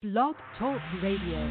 Blog Talk Radio.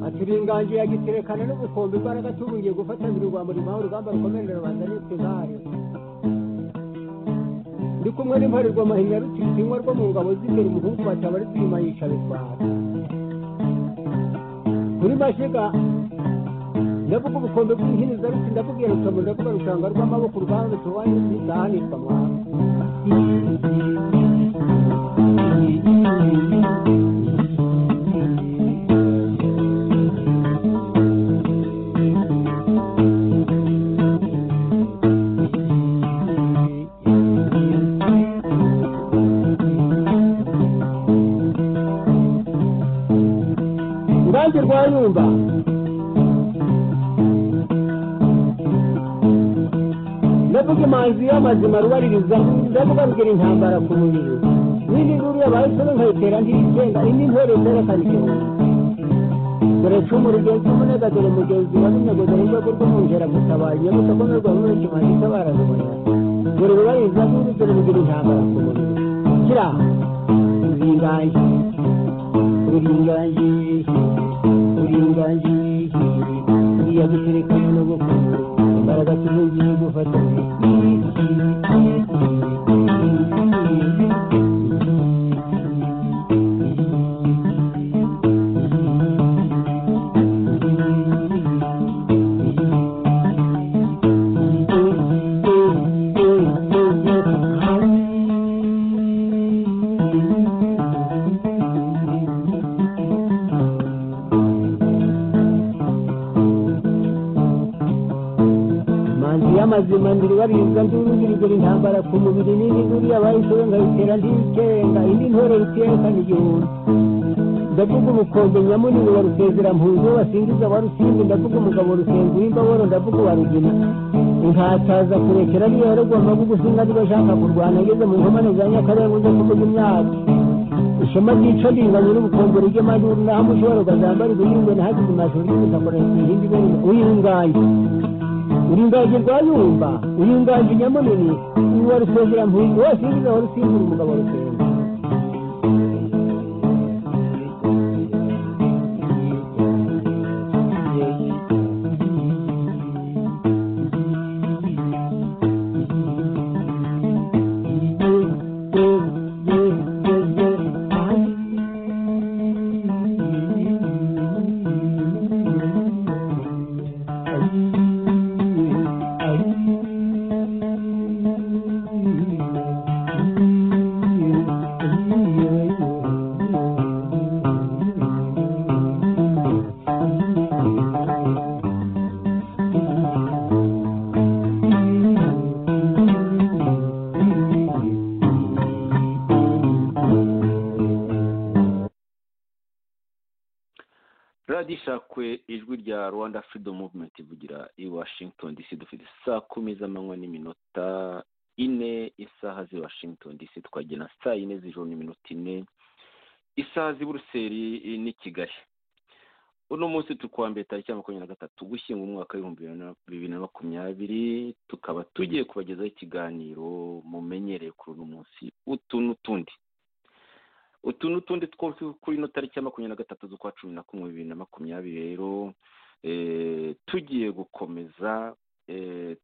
ati uri inganji ya giterekana n'ubukombe imbaraga tubungiye gufatanira urwa murimo aho urugamba rukomeje rubanda nitwe zahari ndi kumwe n'imparirwa mahinya rutitinywa rwo mu ngabo z'imbere umuhungu bataba ari twima yica bitwara kuri mashiga ndavuga ubukombe bw'inhiniza ruti ndavuga iyo rukamuri ndavuga rushanga rw'amaboko urwanza tubaye ntizahanirwa mwana Urwanjye rwayumba ndavuga imanzi y'amazima rubaririza ndavuga rugira intambara ku mubiri n'indi nkuru yabayeho nkayitera ntiyigenga indi ntore zerekana igihugu dore cumu rugenzi umunega dore mugenzi wa runego dore rwego rw'umwungera gutabaye nyabusa ko n'urwa rumwe kimaze itabara rubona dore rubaririza nkuru dore rugira intambara ku mubiri kira uringaye uringaye uringaye uriya gutereka n'ubukuru imbaraga tubugiye gufatanya manzi y'amazima ndiribaribwa ndurugirigura intambara ku mubiri n'indi nkuru yabayeho nkayitera ntiyikenga indi ntore rutiyekana igihumbi ndavuga umukombe nyamunini wa rusezera-mpunzi basingiza wa rusimbi ndavuga umugabo rusenga w'imbaboro ndavuga wa rugina inkataza kurekera niyo yarogomba gugusinga niba ashaka kurwana ageze mu nkomane za nyakarenga ujya kuvuga imyaka ishema ryica ringanye n'ubukombero ry'amajyuru naho amushobora ukazambara ibihingwe nahageze amashuri y'ubutaka ihindi ibintu uyirungaye uringaje rwayumba uringaje nyamunini uwa rusezera mpunzi wose yinjiza wa rusimbura umugabo rusenga radiyo ishakwe ijwi rya rwanda freedom movement ivugira i washington dc dufite saa kumi z'amanywa n'iminota ine isaha z'i washington dc tukagena saa yine z'ijoro n'iminota ine isaha z'i buruseli n'i kigali uno munsi turi kuwa mbere tariki ya makumyabiri na gatatu gushyinga umwaka w'ibihumbi bibiri na makumyabiri tukaba tugiye kubagezaho ikiganiro mumenyereye kuri uno munsi utu n'utundi utu n'utundi two kuri ino tariki ya makumyabiri na gatatu z'ukwa cumi na kumwe bibiri na makumyabiri rero tugiye gukomeza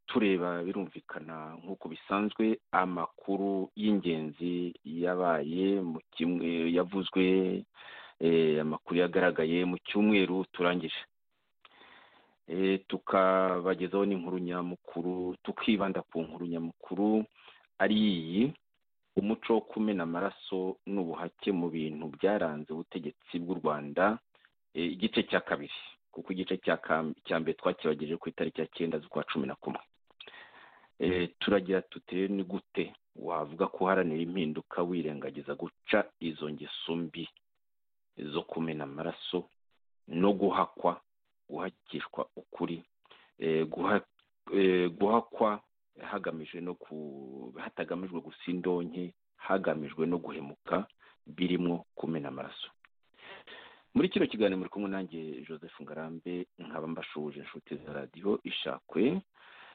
tureba birumvikana nk'uko bisanzwe amakuru y'ingenzi yabaye mu kimwe yavuzwe amakuru yagaragaye mu cyumweru turangije tukabagezaho n'inkuru nyamukuru tukibanda ku nkuru nyamukuru ari iyi umuco wo kumena amaraso n'ubuhake mu bintu byaranze ubutegetsi bw'u rwanda igice cya kabiri kuko igice cya mbere twakibageje ku itariki ya cyenda z'ukwa cumi na kumwe turagira tutere ni gute wavuga ko uharanira impinduka wirengagiza guca izo ngeso mbi zo kumena amaraso no guhakwa guhakishwa ukuri guhakwa hagamijwe no hatagamijwe gusa indonke hagamijwe no guhemuka birimo kumena amaraso muri kino kiganiro muri kumwe nanjye joseph ngarambe nkaba mbashuje inshuti za radiyo ishakwe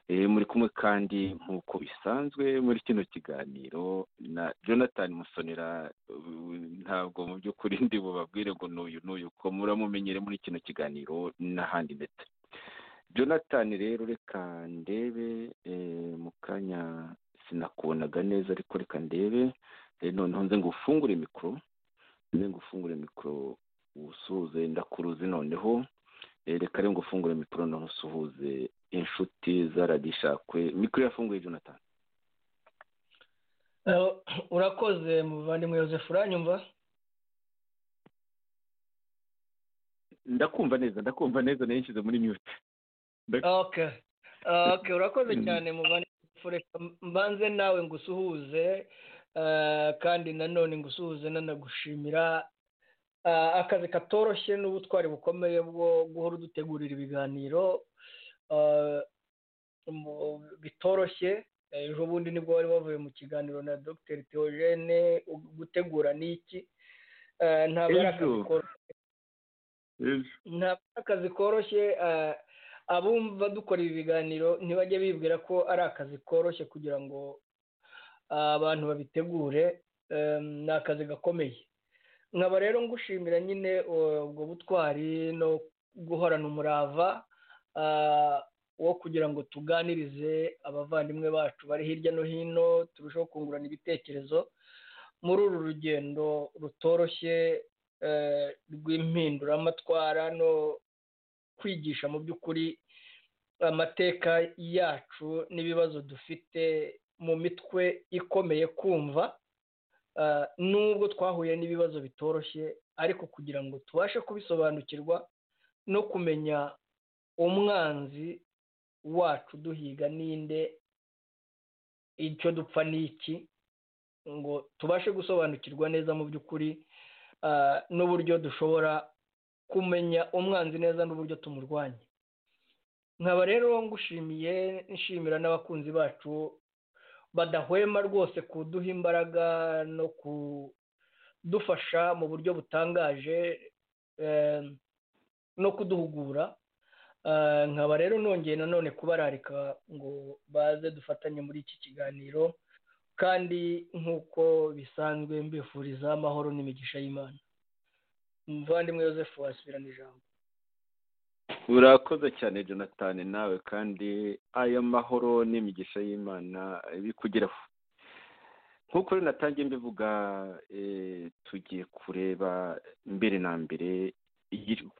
muri kumwe kandi nk'uko bisanzwe muri kino kiganiro na jonathan musonera ntabwo mu by'ukuri ndi bubabwire ngo n'uyu n'uyu ko muramumenyere muri kino kiganiro n'ahandi ndetse jonathan rero reka ndebe mu kanya sinakubonaga neza ariko reka ndebe noneho nze ngo ufungure mikoro nze ngo ufungure mikoro usuhuze ndakuruzi noneho reka rero ngo ufungure mikoro noneho usuhuze inshuti zaradishakwe mikoro yafunguye jonathan urakoze muvandimwe Joseph uranyumva ndakumva neza ndakumva neza nayo nshyize muri mute urakoze cyane muvandimwe mbanze nawe ngo usuhuze kandi nanone ngo usuhuze nanagushimira akazi katoroshye n'ubutwari bukomeye bwo guhora udutegurira ibiganiro bitoroshye ejo bundi nibwo wari wavuye mu kiganiro na dr theogene gutegura niki ntabwo ari akazi koroshye abumva dukora ibi biganiro ntibajye bibwira ko ari akazi koroshye kugira ngo abantu babitegure ni akazi gakomeye nkaba rero ngushimira nyine ubwo butwari no guhorana umurava wo kugira ngo tuganirize abavandimwe bacu bari hirya no hino turusheho kungurana ibitekerezo muri uru rugendo rutoroshye rw'impinduramatwara no kwigisha mu by'ukuri amateka yacu n'ibibazo dufite mu mitwe ikomeye kumva nubwo twahuye n'ibibazo bitoroshye ariko kugira ngo tubashe kubisobanukirwa no kumenya umwanzi wacu duhiga ninde icyo dupfa n'iki ngo tubashe gusobanukirwa neza mu by'ukuri n'uburyo dushobora kumenya umwanzi neza n'uburyo tumurwanya nkaba rero ngushimiye nshimira n'abakunzi bacu badahwema rwose kuduha imbaraga no kudufasha mu buryo butangaje no kuduhugura nkaba rero nongeye nanone kubararika ngo baze dufatanye muri iki kiganiro kandi nk'uko bisanzwe mbifuriza amahoro n'imigisha y'imana umuvandimwe Joseph wasubirana ijambo urakoze cyane jonathan nawe kandi aya mahoro n'imigisha y'imana bikugeraho nk'uko rero natangiye mbivuga tugiye kureba mbere na mbere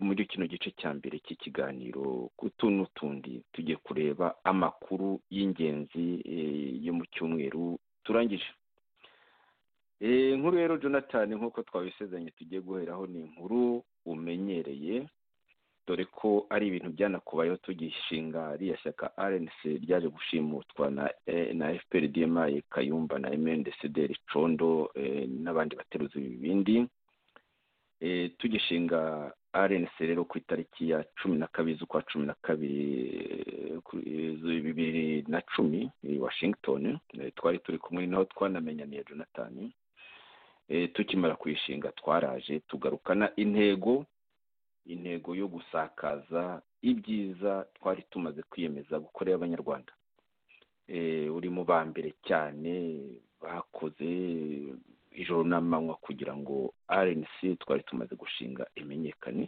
muri kino gice cya mbere cy'ikiganiro utu n'utundi tugiye kureba amakuru y'ingenzi yo mu cyumweru turangije nkuru rero jonathan nk'uko twabisezeranye tugiye guheraho ni inkuru umenyereye dore ko ari ibintu byanakubayeho tugishinga ririya shyaka rnc ryaje gushimutwa na fpr dma kayumba na mndcd condo n'abandi bateruzi bibindi tugishinga rnc rero ku itariki ya cumi na kabiri z'ukwa cumi na kabiri bibiri na cumi washington twari turi kumwe naho twanamenyaniye jonathan tukimara kuyishinga twaraje tugarukana intego intego yo gusakaza ibyiza twari tumaze kwiyemeza gukorera abanyarwanda uri mu ba mbere cyane bakoze ijoro n'amanywa kugira ngo rnc twari tumaze gushinga imenyekane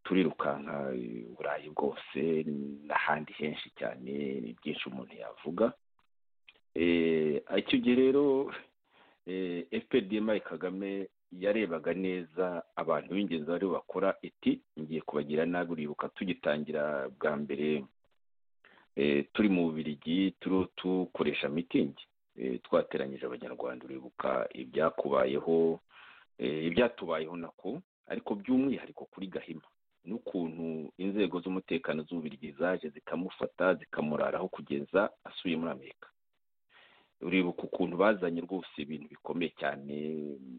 turirukanka uburayi bwose n'ahandi henshi cyane ni byinshi umuntu yavuga icyo gihe rero fpdm kagame yarebaga neza abantu b'ingenzi bari bakora iti ngiye kubagira nabi uribuka tugitangira bwa mbere turi mu bubirigi turiho dukoresha mitingi twateranyije abanyarwanda uribuka ibyakubayeho ibyatubayeho nako ariko by'umwihariko kuri gahima n'ukuntu inzego z'umutekano z'ububirigi zaje zikamufata zikamuraraho kugeza asuye muri amerika uribuka ukuntu bazanye rwose ibintu bikomeye cyane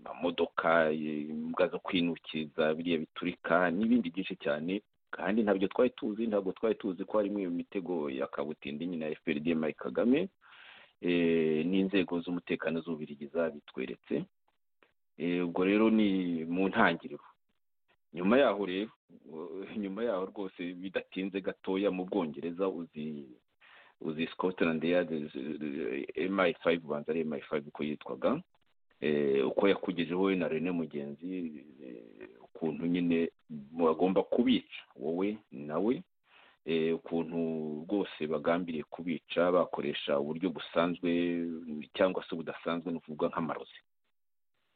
amamodoka imbwa zo kwinukiza biriya biturika n'ibindi byinshi cyane kandi ntabyo twari tuzi ntabwo twari tuzi ko harimo iyo mitego ya kabutindi nyine ya fpr mari kagame n'inzego z'umutekano z'ububirigi zabitweretse ubwo rero ni mu ntangiriro nyuma yaho rero nyuma yaho rwose bidatinze gatoya mu bwongereza uzi uzi scotland yard mi5 ubanza ari mi5 uko yitwaga uko yakugejeho we na rene mugenzi ukuntu nyine bagomba kubica wowe nawe ukuntu rwose bagambiriye kubica bakoresha uburyo busanzwe cyangwa se budasanzwe ni ukuvuga nk'amarozi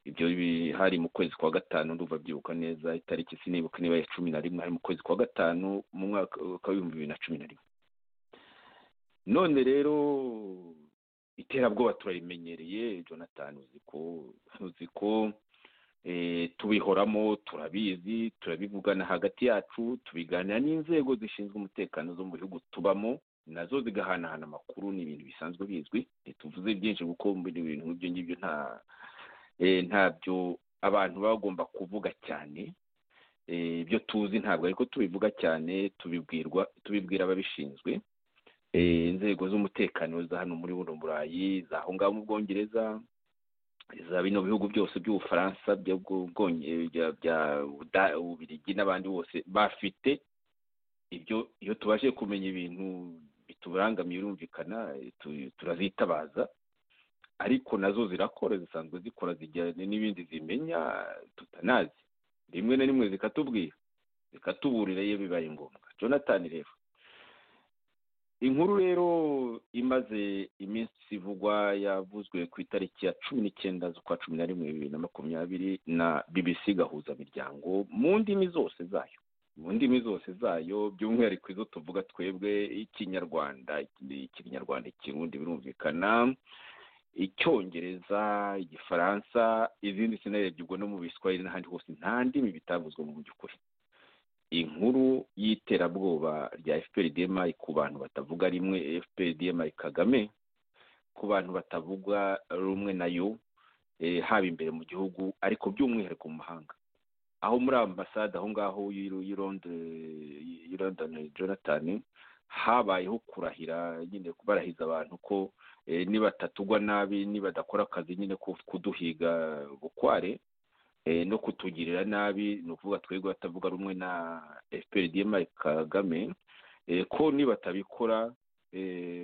ibyo hari mu kwezi kwa gatanu ndumva byibuka neza itariki sinibuka niba ya cumi na rimwe hari mu kwezi kwa gatanu mu mwaka w'ibihumbi bibiri na cumi na rimwe none rero iterabwoba turarimenyereye jonathan uzi ko tubihoramo turabizi turabivugana hagati yacu tubiganira n'inzego zishinzwe umutekano zo mu bihugu tubamo nazo zigahanahana amakuru ni ibintu bisanzwe bizwi ntituvuze byinshi kuko ibintu nk'ibyo ngibyo nta ntabyo abantu baba bagomba kuvuga cyane ibyo tuzi ntabwo ariko tubivuga cyane tubibwirwa tubibwira ababishinzwe inzego z'umutekano za hano muri buno burayi za aho ngaho mu bwongereza za bino bihugu byose by'ubufaransa bya ubirigi n'abandi bose bafite ibyo iyo tubashe kumenya ibintu biturangamiye birumvikana turazitabaza ariko nazo zirakora zisanzwe zikora zijyanye n'ibindi zimenya tutanazi rimwe na rimwe zikatubwira zikatuburira iyo bibaye ngombwa jonathan rero inkuru rero imaze iminsi ivugwa yavuzwe ku itariki ya cumi n'icyenda z'ukwa cumi na rimwe bibiri na makumyabiri na bbc gahuzamiryango mu ndimi zose zayo mu ndimi zose zayo by'umwihariko izo tuvuga twebwe ikinyarwanda ikinyarwanda ikirundi birumvikana icyongereza igifaransa izindi sinarebye ubwo no mu biswahili n'ahandi hose nta ndimi bitavuzwe mu by'ukuri inkuru y'iterabwoba rya fprdm ku bantu batavuga rimwe fprdm kagame ku bantu batavuga rumwe nayo haba imbere mu gihugu ariko by'umwihariko mu mahanga aho muri ambasade aho ngaho y'irondoni jonathan habayeho kurahira nyine barahiza abantu ko nibatatugwa nabi nibadakora akazi nyine ko kuduhiga bukware no kutugirira nabi ni ukuvuga twebwe batavuga rumwe na fprdm kagame ko nibatabikora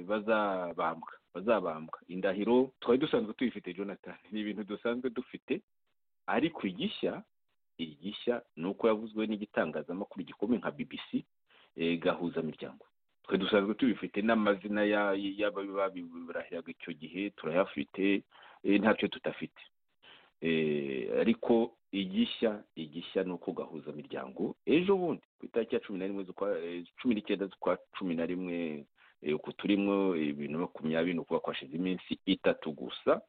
bazabambwa bazabambwa indahiro twari dusanzwe tuyifite jonathan ni ibintu dusanzwe dufite ariko igishya igishya ni uko yavuzwe n'igitangazamakuru gikomeye nka bbc gahuzamiryango twe dusanzwe tubifite n'amazina y'ababibirahiraga icyo gihe turayafite ntacyo tudafite ariko igishya igishya ni uko gahuza imiryango ejo bundi ku itariki ya cumi na rimwe cumi n'icyenda z'ukwa cumi na rimwe uku turimo ibintu makumyabiri ni ukuba kwashize iminsi itatu gusa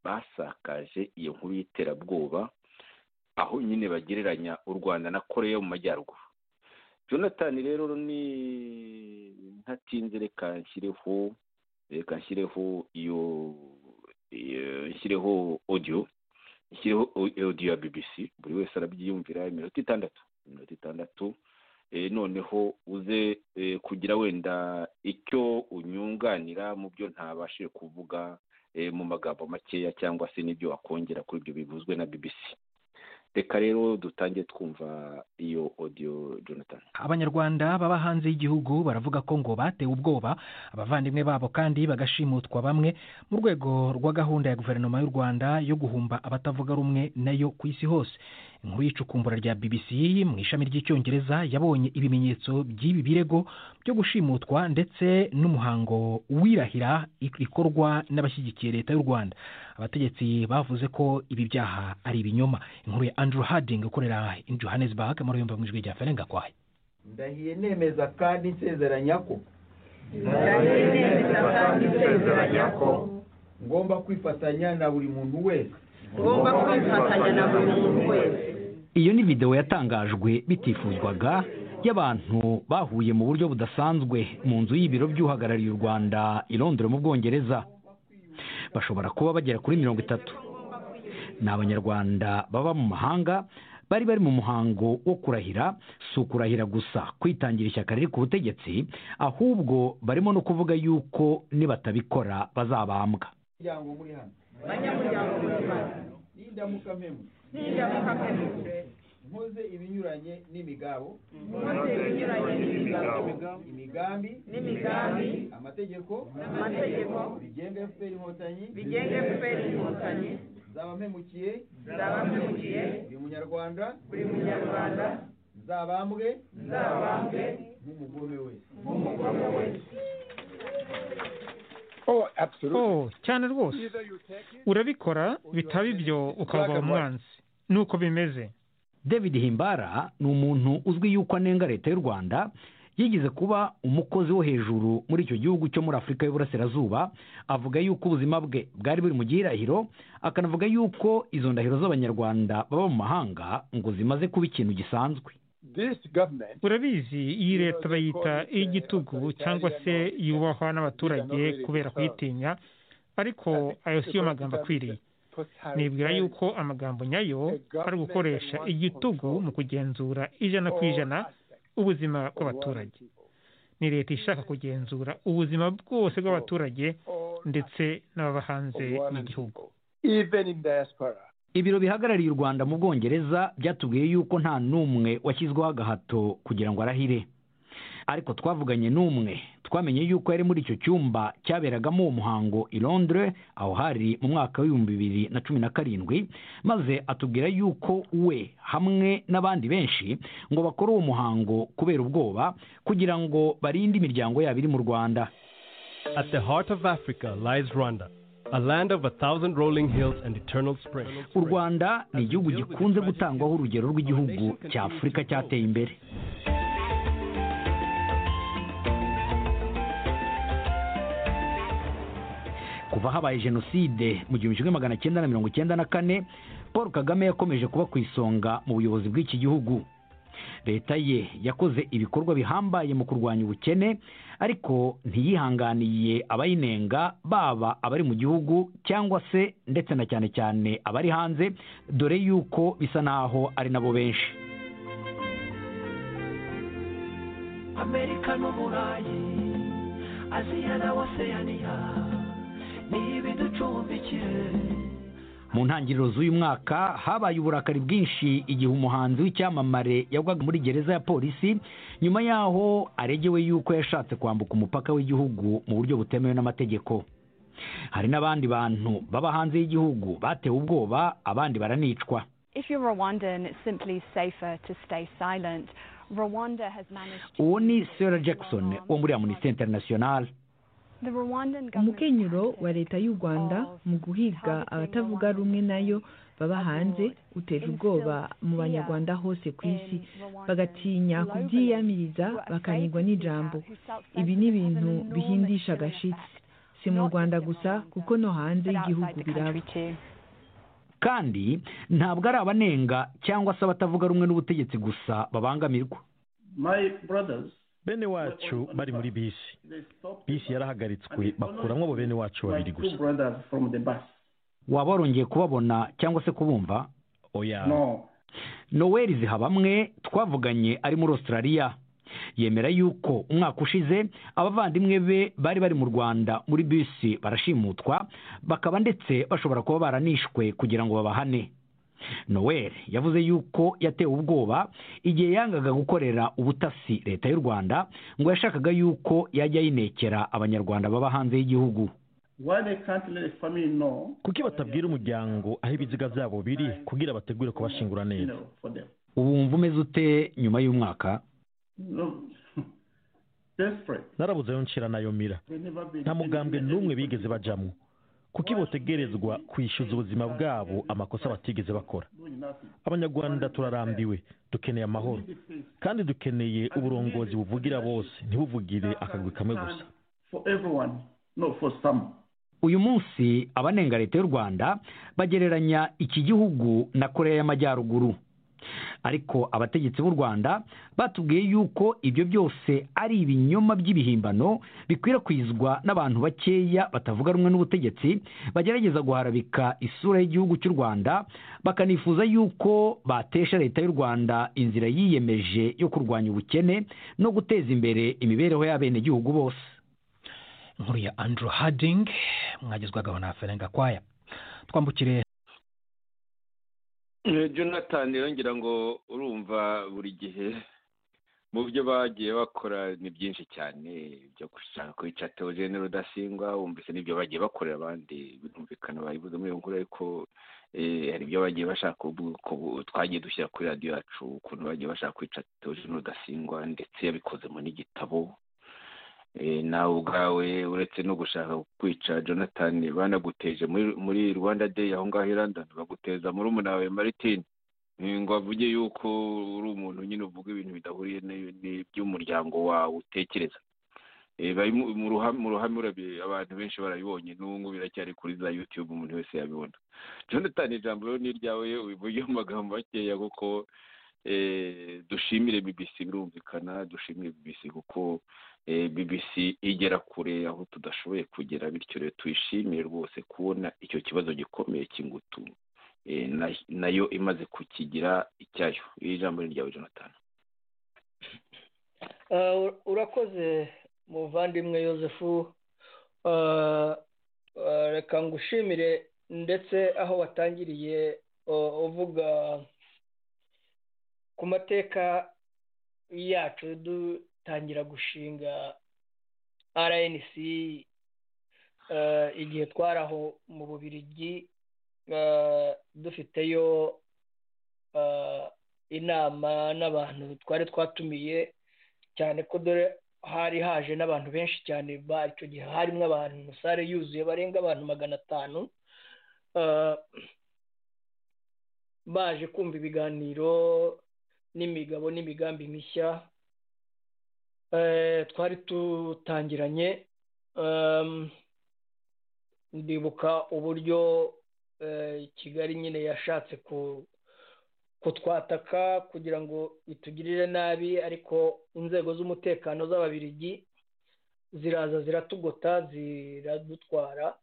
basakaje iyo nkuru y'iterabwoba aho nyine bagereranya u rwanda na koreya mu majyaruguru jonathan rero ni ntatinze reka nshyireho reka nshyireho iyo nshyireho odiyo nshyireho odiyo ya bbc buri wese arabyiyumvira iminota itandatu iminota itandatu noneho uze kugira wenda icyo unyunganira mu byo ntabashije kuvuga mu magambo makeya cyangwa se n'ibyo wakongera kuri ibyo bivuzwe na bbc reka rero dutange twumva iyo odiyo jonathan abanyarwanda baba hanze y'igihugu baravuga ko ngo batewe ubwoba abavandimwe babo kandi bagashimutwa bamwe mu rwego rwa gahunda ya guverinoma y'u rwanda yo guhumba abatavuga rumwe nayo ku isi hose inkuru y'icukumbura rya bbc mu ishami ry'icyongereza yabonye ibimenyetso by'ibi birego byo gushimutwa ndetse n'umuhango wirahira ikorwa n'abashyigikiye leta y'u rwanda abategetsi bavuze ko ibi byaha ari ibinyoma inkuru ya andrew harding ukorera johannesburg muri yombi mu ijwi rya ferenga kwahe ndahiye nemeza kandi nsezeranya ko ndahiye nemeza kandi nsezeranya ko ngomba kwifatanya na buri muntu wese ngomba kwifatanya na buri muntu wese iyo ni videwo yatangajwe bitifuzwaga y'abantu bahuye mu buryo budasanzwe mu nzu y'ibiro by'uhagarariye u rwanda i londres mu bwongereza bashobora kuba bagera kuri mirongo itatu ni abanyarwanda baba mu mahanga bari bari mu muhango wo kurahira si ukurahira gusa kwitangira ishyaka riri ku butegetsi ahubwo barimo no kuvuga yuko nibatabikora bazabambwa nkoze ibinyuranye n'imigabo nkoze ibinyuranye n'imigabo imigambi n'imigambi amategeko amategeko bigenga efuperi inkotanyi bigenga fpr inkotanyi nzaba mpemukiye nzaba mpemukiye buri munyarwanda buri munyarwanda nzabambwe nzabambwe nk'umugome wese nk'umugabo wese oh cyane rwose urabikora bitaba ibyo ukaba umwanzi nuko bimeze david himbara ni umuntu uzwi yuko anenga leta y'u rwanda yigeze kuba umukozi wo hejuru muri icyo gihugu cyo muri afurika y'uburasirazuba avuga yuko ubuzima bwe bwari buri mu gihirahiro akanavuga yuko izo ndahiro z'abanyarwanda baba mu mahanga ngo zimaze kuba ikintu gisanzwe urabizi iyi leta bayita iy'igitugu cyangwa se yubahwa n'abaturage kubera kuyitinya ariko ayo si yo magambo akwiriye nibwira yuko amagambo nyayo ari gukoresha igitugu mu kugenzura ijana ku ijana ubuzima bw'abaturage ni leta ishaka kugenzura ubuzima bwose bw'abaturage ndetse n'ababa hanze y'igihugu ibiro bihagarariye u rwanda mu bwongereza byatubwiye yuko nta n'umwe washyizweho agahato kugira ngo arahire ariko twavuganye n'umwe twamenye yuko yari muri icyo cyumba cyaberagamo uwo muhango i londres aho hari mu mwaka w'ibihumbi bibiri na cumi na karindwi maze atubwira yuko we hamwe n'abandi benshi ngo bakore uwo muhango kubera ubwoba kugira ngo barinde imiryango yabo iri mu rwanda At the heart of Africa lies Rwanda, a land of a thousand rolling hills and eternal springs. u rwanda ni igihugu gikunze gutangwaho urugero rw'igihugu cya afurika cyateye imbere kuva habaye jenoside mu gihumbi kimwe magana cyenda na mirongo icyenda na kane paul kagame yakomeje kuba ku isonga mu buyobozi bw'iki gihugu leta ye yakoze ibikorwa bihambaye mu kurwanya ubukene ariko ntiyihanganiye abayinenga baba abari mu gihugu cyangwa se ndetse na cyane cyane abari hanze dore yuko bisa naho ari nabo benshi amerika n'uburayi aziya na oseyaniya ni ibiducumbikire mu ntangiriro z'uyu mwaka habaye uburakari bwinshi igihe umuhanzi w'icyamamare yagwaga muri gereza ya polisi nyuma y'aho aregewe y'uko yashatse kwambuka umupaka w'igihugu mu buryo butemewe n'amategeko hari n'abandi bantu baba hanze y'igihugu batewe ubwoba abandi baranicwa If you're Rwandan, it's simply safer to stay silent. Rwanda has managed to... uwo ni sarah jackson wo muri amunisi interinasiyonari The Rwandan government umukenyero wa leta y'u rwanda mu guhiga abatavuga rumwe nayo baba hanze uteje ubwoba mu banyarwanda hose ku isi bagatinya kubyiyamiriza bakanyigwa n'ijambo ibi ni ibintu bihindisha agashitsi si mu rwanda gusa kuko no hanze y'igihugu biraba kandi ntabwo ari abanenga cyangwa se abatavuga rumwe n'ubutegetsi gusa babangamirwa bene wacu bari muri bisi bisi yarahagaritswe bakuramo abo bene wacu babiri gusa waba warongeye kubabona cyangwa se kubumva oya noweli zihabamwe twavuganye ari muri australia yemera yuko umwaka ushize abavandimwe be bari bari mu rwanda muri bisi barashimutwa bakaba ndetse bashobora kuba baranishwe kugira ngo babahane noel yavuze yuko yatewe ubwoba igihe yangaga gukorera ubutasi leta y'u rwanda ngo yashakaga yuko yajya yinekera abanyarwanda baba hanze y'igihugu kuki batabwira umuryango aho ibiziga byabo biri kugira bategure kubashingura neza ubu wumva umeze ute nyuma y'umwaka narabuze ayo nshira nayo mira nta mugambwe n'umwe bigeze bajamo kuko botegerezwa kwishyuza ubuzima bwabo amakosa batigeze bakora abanyarwanda turarambiwe dukeneye amahoro kandi dukeneye uburongozi buvugira bose ntibuvugire akagwi kamwe gusa uyu munsi abanenga leta y'u rwanda bagereranya iki gihugu na korea y'amajyaruguru ariko abategetsi b'u rwanda batubwiye yuko ibyo byose ari ibinyoma by'ibihimbano bikwirakwizwa n'abantu bakeya batavuga rumwe n'ubutegetsi bagerageza guharabika isura y'igihugu cy'u rwanda bakanifuza yuko batesha leta y'u rwanda inzira yiyemeje yo kurwanya ubukene no guteza imbere imibereho y'abenegihugu bose nkuru ya andrew harding mwagezwagaho na ferenga kwaya twambukire jonathan yongera ngo urumva buri gihe mu byo bagiye bakora ni byinshi cyane byo gushaka kwica teogene rudasingwa wumvise n'ibyo bagiye bakorera abandi birumvikana bayibuze muri iyo nkuru ariko hari ibyo bagiye bashaka twagiye dushyira kuri radiyo yacu ukuntu bagiye bashaka kwica teogene rudasingwa ndetse yabikozemo n'igitabo nawe ubwawe uretse no gushaka kwica jonathan banaguteje muri rwanda day aho ngaho i london baguteza muri umuna wawe maritin ngo avuge yuko uri umuntu nyine uvuga ibintu bidahuriye n'iby'umuryango wawe utekereza mu ruhame abantu benshi barabibonye n'ubu biracyari kuri za yutube umuntu wese yabibona jonathan ijambo ni iryawe ubivuge mu magambo makeya kuko dushimire bbc birumvikana dushimire bbc kuko bbc igera kure aho tudashoboye kugera bityo rero tuyishimire rwose kubona icyo kibazo gikomeye cy'ingutu nayo imaze kukigira icyayo iri jambo ni iryawe jonathan urakoze muvandimwe joseph reka ngushimire ndetse aho watangiriye uvuga ku mateka yacu dutangira gushinga rnc igihe twari aho mu bubirigi dufiteyo inama n'abantu twari twatumiye cyane ko dore hari haje n'abantu benshi cyane icyo gihe harimo abantu sare yuzuye barenga abantu magana atanu baje kumva ibiganiro n'imigabo n'imigambi mishya twari dutangiranye ndibuka uburyo kigali nyine yashatse kutwataka kugira ngo itugirire nabi ariko inzego z'umutekano z'ababirigi ziraza ziratugota ziradutwara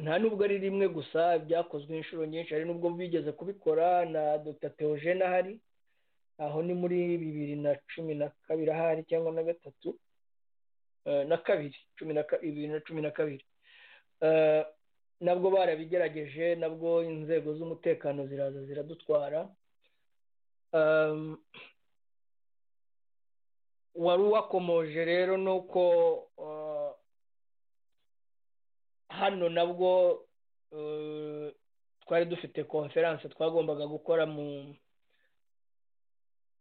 nta nubwo ari rimwe gusa byakozwe inshuro nyinshi hari n'ubwo bigeze kubikora na dr teogene ahari aho ni muri bibiri na cumi na kabiri ahari cyangwa na gatatu na kabiri bibiri na cumi na kabiri nabwo barabigerageje nabwo inzego z'umutekano ziraza ziradutwara wari uwakomoje rero ni uko hano nabwo twari dufite konferanse twagombaga gukora mu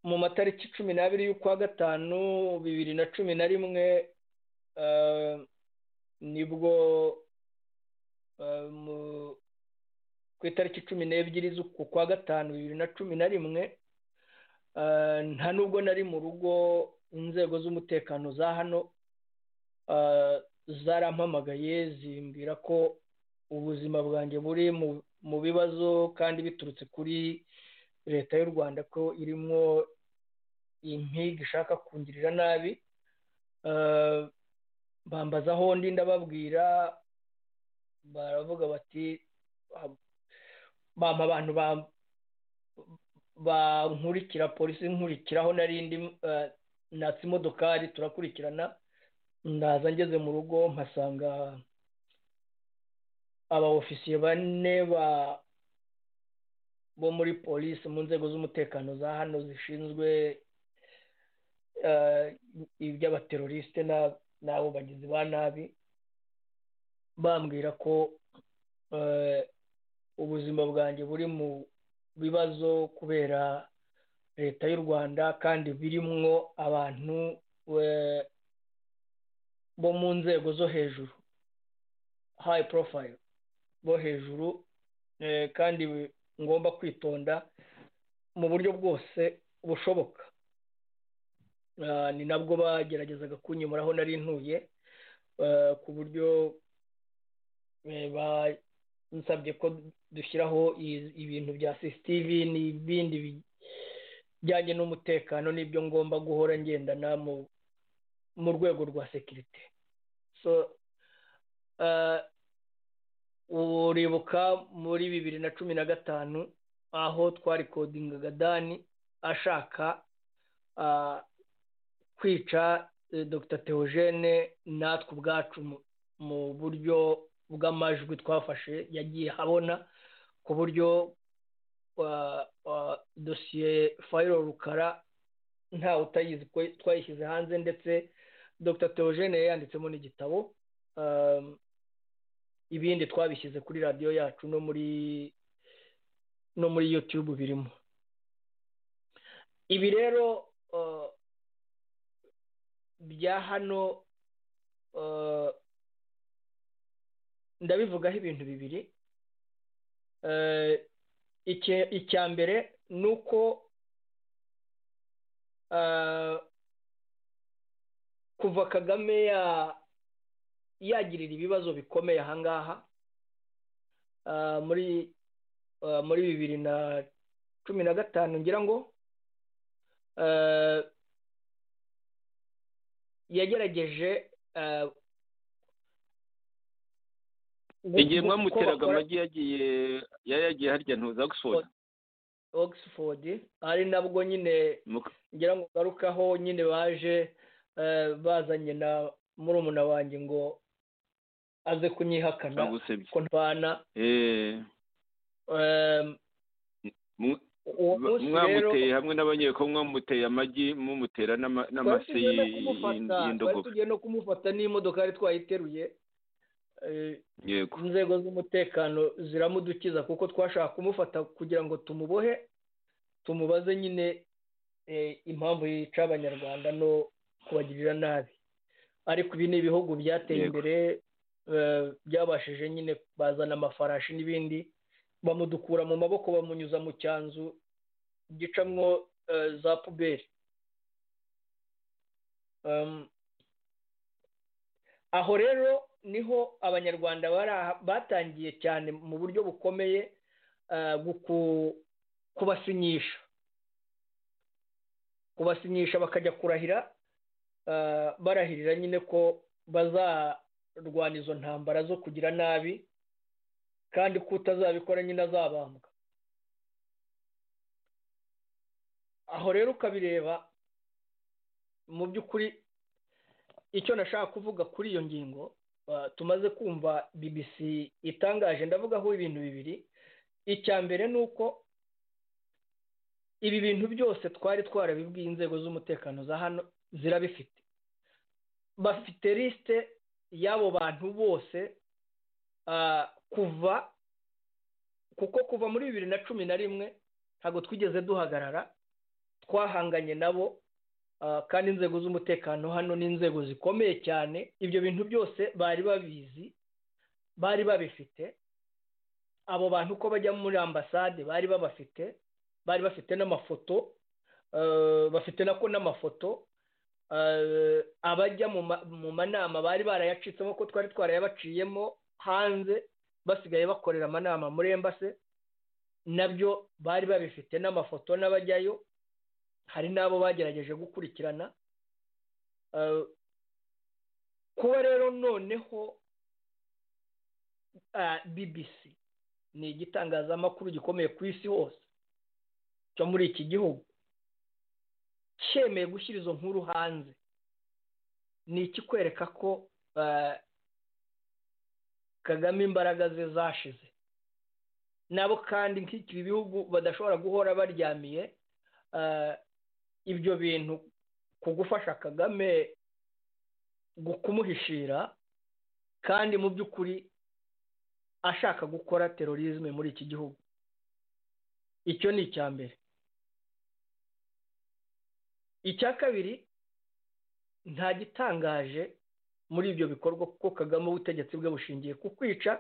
mu matariki cumi n'abiri y'ukwa gatanu bibiri na cumi na rimwe nibwo ku itariki cumi n'ebyiri z'uku kwa gatanu bibiri na cumi na rimwe nta nubwo nari mu rugo inzego z'umutekano za hano zarampamagaye zimbwira ko ubuzima bwanjye buri mu bibazo kandi biturutse kuri leta y'u rwanda ko irimo impiga ishaka kungirira nabi bambaza aho ndi ndababwira baravuga bati bampa abantu bankurikira polisi nkurikiraho narindi natse imodokari turakurikirana ndaza ngeze mu rugo mpasanga aba ofisiye bane ba bo muri polisi mu nzego z'umutekano za hano zishinzwe iby'abaterorisite n'abo bagizi ba nabi bambwira ko ubuzima bwanjye buri mu bibazo kubera leta y'u rwanda kandi birimwo abantu bo mu nzego zo hejuru hayi porofayiro bo hejuru kandi ngomba kwitonda mu buryo bwose bushoboka ni nabwo bageragezaga kunyimura aho nari ntuye ku buryo bansabye ko dushyiraho ibintu bya sisitivi n'ibindi bijyanye n'umutekano n'ibyo ngomba guhora ngendana mu rwego rwa sekirite uribuka muri bibiri na cumi na gatanu aho twarikodingaga dani ashaka kwica dr teogene natwe ubwacu mu buryo bw'amajwi twafashe yagiye habona ku buryo dosiye fayiro rukara ntawe utayizi ko twayishyize hanze ndetse dr teogene yayanditsemo n'igitabo ibindi twabishyize kuri radiyo yacu no muri no muri yutube birimo ibi rero bya hano ndabivugaho ibintu bibiri icya mbere ni uko kuva kagame ya yagirira ibibazo bikomeye ahangaha muri muri bibiri na cumi na gatanu ngira ngo yagerageje igihe mwamuteraga amagi yagiye yari yagiye harya ntuza oxford oxford ari nabwo nyine ngira ngo ngarukaho nyine baje bazanye na murumuna wanjye ngo aze kunyihakana ko ntwana mwamuteye hamwe n'abanyeko mwamuteye amagi mumutera n'amase y'indogobe tugiye no kumufata n'imodoka yari twayiteruye inzego z'umutekano ziramudukiza kuko twashaka kumufata kugira ngo tumubohe tumubaze nyine impamvu yica abanyarwanda no kubagirira nabi ariko ibi ni ibihugu byateye imbere byabashije nyine bazana amafarashi n'ibindi bamudukura mu maboko bamunyuza mu cyanzu gicamwo za puberi aho rero niho abanyarwanda batangiye cyane mu buryo bukomeye kubasinyisha kubasinyisha bakajya kurahira barahirira nyine ko bazarwana izo ntambara zo kugira nabi kandi ko utazabikora nyine azabambwa aho rero ukabireba mu by'ukuri icyo nashaka kuvuga kuri iyo ngingo tumaze kumva BBC itangaje ndavugaho ibintu bibiri icya mbere ni uko ibi bintu byose twari twarabibwiye inzego z'umutekano za hano zirabifite bafite lisite y'abo bantu bose kuva kuko kuva muri bibiri na cumi na rimwe ntabwo twigeze duhagarara twahanganye nabo kandi inzego z'umutekano hano ni inzego zikomeye cyane ibyo bintu byose bari babizi bari babifite abo bantu uko bajya muri ambasade bari babafite bari bafite n'amafoto bafite nako n'amafoto abajya mu manama bari barayacitsemo ko twari twarayabaciyemo hanze basigaye bakorera amanama muri embase nabyo bari babifite n'amafoto n'abajyayo hari n'abo bagerageje gukurikirana kuba rero noneho BBC ni igitangazamakuru gikomeye ku isi hose cyo muri iki gihugu cyemeye gushyira izo nkuru hanze ni ikikwereka ko kagame imbaraga ze zashize nabo kandi nk'iki bihugu badashobora guhora baryamiye ibyo bintu ku gufasha kagame kumuhishira kandi mu by'ukuri ashaka gukora terorizme muri iki gihugu icyo ni icya mbere icya kabiri nta gitangaje muri ibyo bikorwa kuko kagame ubutegetsi bwe bushingiye ku kwica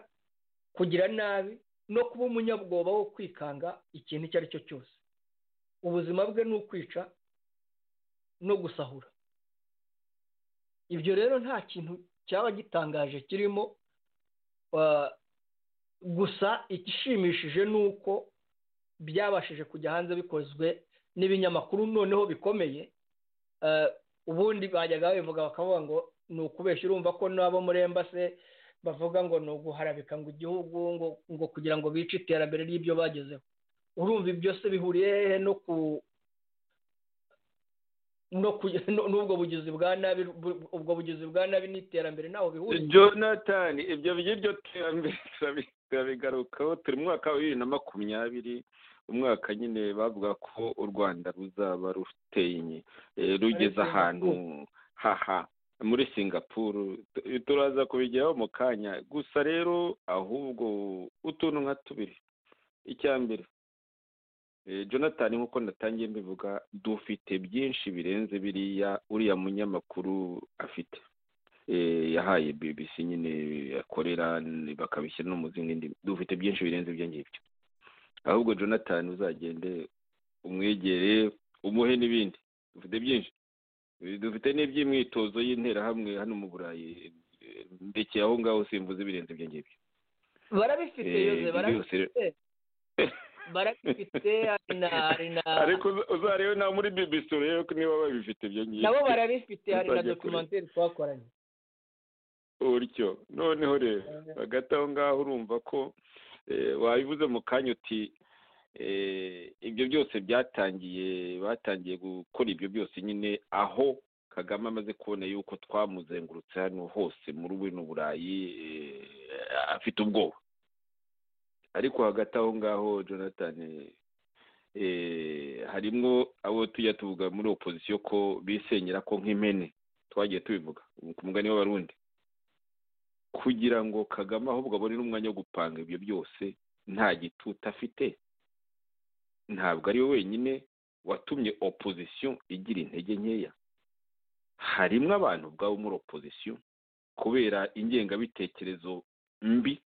kugira nabi no kuba umunyabwoba wo kwikanga ikintu icyo ari cyo cyose ubuzima bwe ni ukwica no gusahura ibyo rero nta kintu cyaba gitangaje kirimo gusa igishimishije ni uko byabashije kujya hanze bikozwe n'ibinyamakuru noneho bikomeye ubundi bajyaga babivuga bakavuga ngo ni ukubeshya urumva ko n'abo muri embase bavuga ngo ni uguharabika ngo igihugu ngo kugira ngo bice iterambere ry'ibyo bagezeho urumva ibyo se bihuriye hehe no ku n'ubwo bugizi bwa nabi ubwo bugizi bwa nabi n'iterambere ntaho bihuriye jonathan ibyo by'iryo terambere turabigarukaho turi mu mwaka wa bibiri na makumyabiri umwaka nyine bavuga ko u rwanda ruzaba ruteye rugeze ahantu haha muri singapuru turaza kubigeraho mu kanya gusa rero ahubwo utuntu nka tubiri icya mbere jonathan nk'uko natangiye mbivuga dufite byinshi birenze biriya uriya munyamakuru afite yahaye bbc nyine akorera bakabishyira no mu zindi ndimi dufite byinshi birenze ibyo ngibyo ahubwo jonathan uzagende umwegere umuhe n'ibindi dufite byinshi dufite n'iby'imyitozo y'interahamwe hano mu burayi ndekeye aho ngaho simvuze ibirenze ibyo ngibyo barabifite yose barabifite barabifite hari na ariko uzarebe nawe muri bbc urebe ko niba babifite ibyo ngibyo nabo barabifite hari na dokumenteri twakoranye utyo noneho rero hagati aho ngaho urumva ko wabivuze mu kanya uti ibyo byose byatangiye batangiye gukora ibyo byose nyine aho kagame amaze kubona yuko twamuzengurutse hano hose muri buno burayi afite ubwoba ariko hagati aho ngaho jonathan harimo abo tujya tuvuga muri opozisiyo ko bisenyera ko nk'impene twagiye tubivuga ku mugani w'abarundi kugira ngo kagame ahubwo abone n'umwanya wo gupanga ibyo byose nta gitutu afite ntabwo ari we wenyine watumye opozisiyo igira intege nkeya harimo abantu ubwabo muri opozisiyo kubera ingengabitekerezo mbi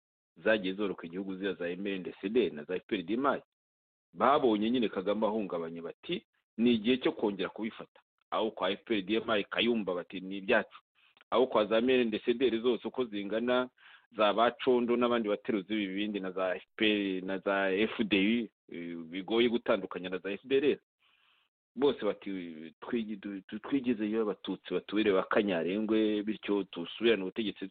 zagiye zoroka igihugu ziba za emerendeside na za efuperi dimayi babonye nyine kagame ahungabanye bati ni igihe cyo kongera kubifata aho kwa efuperi dimayi kayumba bati ni ibyacu aho kwa za merendesederi zose uko zingana za bacondo n'abandi bateruzi b'ibibindi na za fpr na za fdi bigoye gutandukanya na za fdr bose bati twigize iyo abatutsi batubere ba kanyarengwe bityo dusubirane ubutegetsi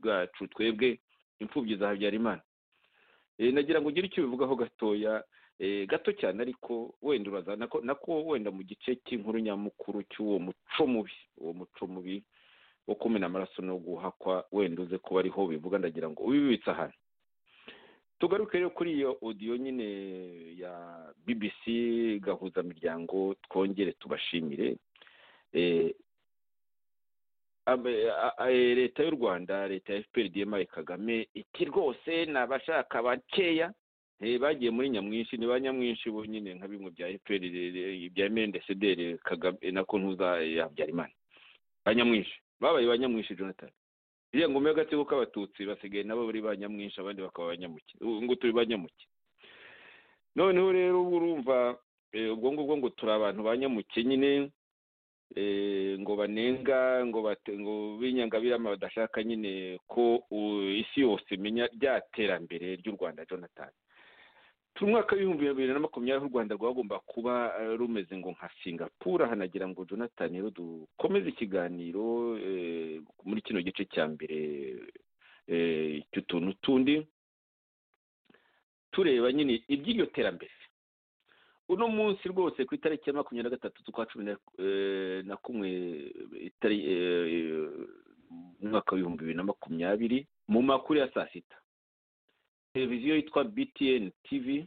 bwacu twebwe imfubyi za habyarimana nagira ngo ugire icyo ubivugaho gatoya gato cyane ariko wenda uraza nako wenda mu gice cy'inkuru nyamukuru cy'uwo muco mubi uwo muco mubi wo kumena amaraso no guhakwa wenda uze kuba ariho bivuga ndagira ngo ubibitse ahantu tugaruke rero kuri iyo odiyo nyine ya bbc gahuza miryango twongere tubashimire leta y'u rwanda leta ya fpr dma kagame iti rwose ni abashaka bakeya bagiye muri nyamwinshi ni ba nyamwinshi bo nyine nka bimwe bya fpr bya mndcdr kagame nako ntuza habyarimana ba nyamwinshi babaye ba nyamwinshi jonathan iriya ngoma y'agatsiko k'abatutsi basigaye nabo bari ba nyamwinshi abandi bakaba ba nyamuke ngo turi ba nyamuke noneho rero uba urumva ubwo ngubwo ngo turi abantu ba nyamuke nyine ngo banenga ngo ngo b'inyangabirama badashaka nyine ko isi yose imenya rya terambere ry'u rwanda jonathan turi umwaka w'ibihumbi bibiri na makumyabiri u rwanda rwagomba kuba rumeze ngo nka singapura hanagira ngo jonathan rero dukomeze ikiganiro muri kino gice cya mbere cy'utuntu tundi tureba nyine iby'iryo terambere uno munsi rwose ku itariki ya makumyabiri na gatatu z'ukwa cumi na kumwe mu mwaka w'ibihumbi bibiri na makumyabiri mu makuru ya saa sita televiziyo yitwa btn tv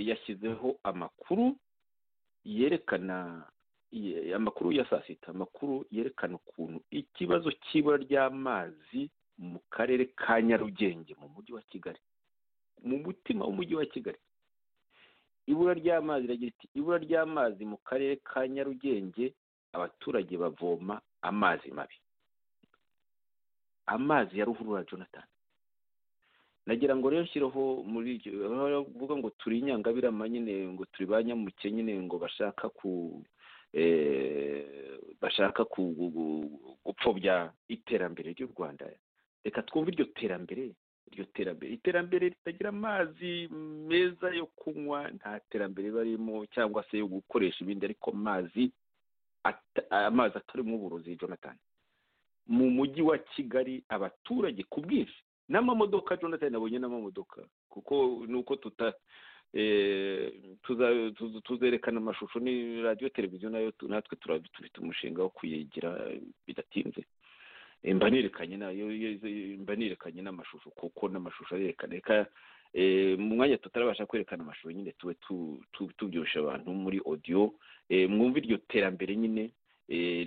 yashyizeho amakuru yerekana amakuru ya saa sita amakuru yerekana ukuntu ikibazo cy'ibura ry'amazi mu karere ka nyarugenge mu mujyi wa kigali mu mutima w'umujyi wa kigali ibura ry'amazi iragira iti ibura ry'amazi mu karere ka nyarugenge abaturage bavoma amazi mabi amazi ya ruhurura jonathan nagira ngo rero nshyireho muri iryo bavuga ngo turi inyangabirama nyine ngo turi ba nyamuke nyine ngo bashaka ku bashaka gupfobya iterambere ry'u rwanda reka twumve iryo terambere iryo terambere iterambere ritagira amazi meza yo kunywa nta terambere barimo cyangwa se yo gukoresha ibindi ariko amazi amazi atarimo uburozi jonathan mu mujyi wa kigali abaturage ku bwinshi n'amamodoka jonathan nabonye n'amamodoka kuko nuko tuta tuzerekana amashusho ni radiyo televiziyo nayo natwe turabifite umushinga wo kuyigira bidatinze mba nerekanye mba nerekanye n'amashusho kuko n'amashusho arerekana reka mu mwanya tutarabasha kwerekana amashusho nyine tube tubyibushye abantu muri odiyo mwumva iryo terambere nyine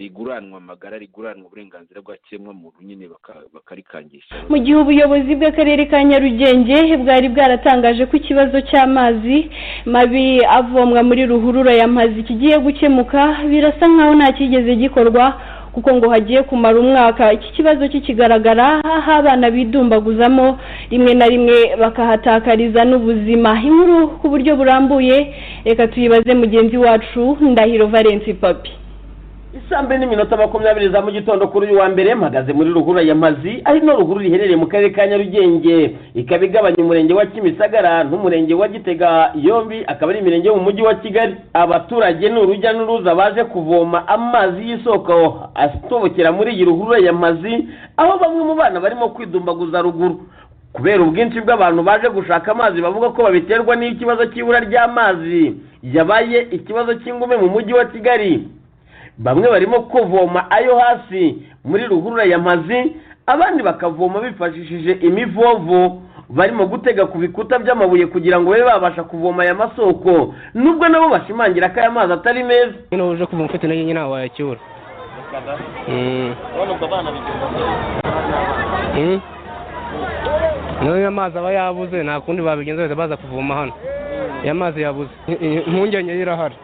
riguranwa amagara riguranwa uburenganzira bwa kiremwamuntu nyine bakarikangisha mu gihe ubuyobozi bw'akarere ka nyarugenge bwari bwaratangaje ko ikibazo cy'amazi mabi avomwa muri ruhurura y'amazi kigiye gukemuka birasa nkaho nta cyigeze gikorwa kuko ngo hagiye kumara umwaka iki kibazo kikigaragara aho abana bidumbaguzamo rimwe na rimwe bakahatakariza n'ubuzima inkuru ku buryo burambuye reka tuyibaze mugenzi wacu ndahiro valensi papi saa mbiri n'iminota makumyabiri za mu gitondo kuri uyu wa mbere mpagaze muri ruhurura y'amazi ari no ruhurura iherereye mu karere ka nyarugenge ikaba igabanya umurenge wa kimisagara n'umurenge wa gitega yombi akaba ari imirenge yo mu mujyi wa kigali abaturage ni urujya n'uruza baje kuvoma amazi y'isoko atobokera muri iyi ruhurura y'amazi aho bamwe mu bana barimo kwidumbaguza ruguru kubera ubwinshi bw'abantu baje gushaka amazi bavuga ko babiterwa n'ikibazo cy'ibura ry'amazi yabaye ikibazo cy'ingume mu mujyi wa kigali bamwe barimo kuvoma ayo hasi muri ruhurura yamazi abandi bakavoma bifashishije imivovo barimo gutega ku bikuta by'amabuye kugira ngo babe babasha kuvoma aya masoko nubwo nabo bashimangira ko aya mazi atari meza nyine uje kuvoma ufite intege nyine ntawe wayacyura niyo amazi aba yabuze nta kundi babigenza bahita baza kuvoma hano aya mazi yabuze impungenge irahari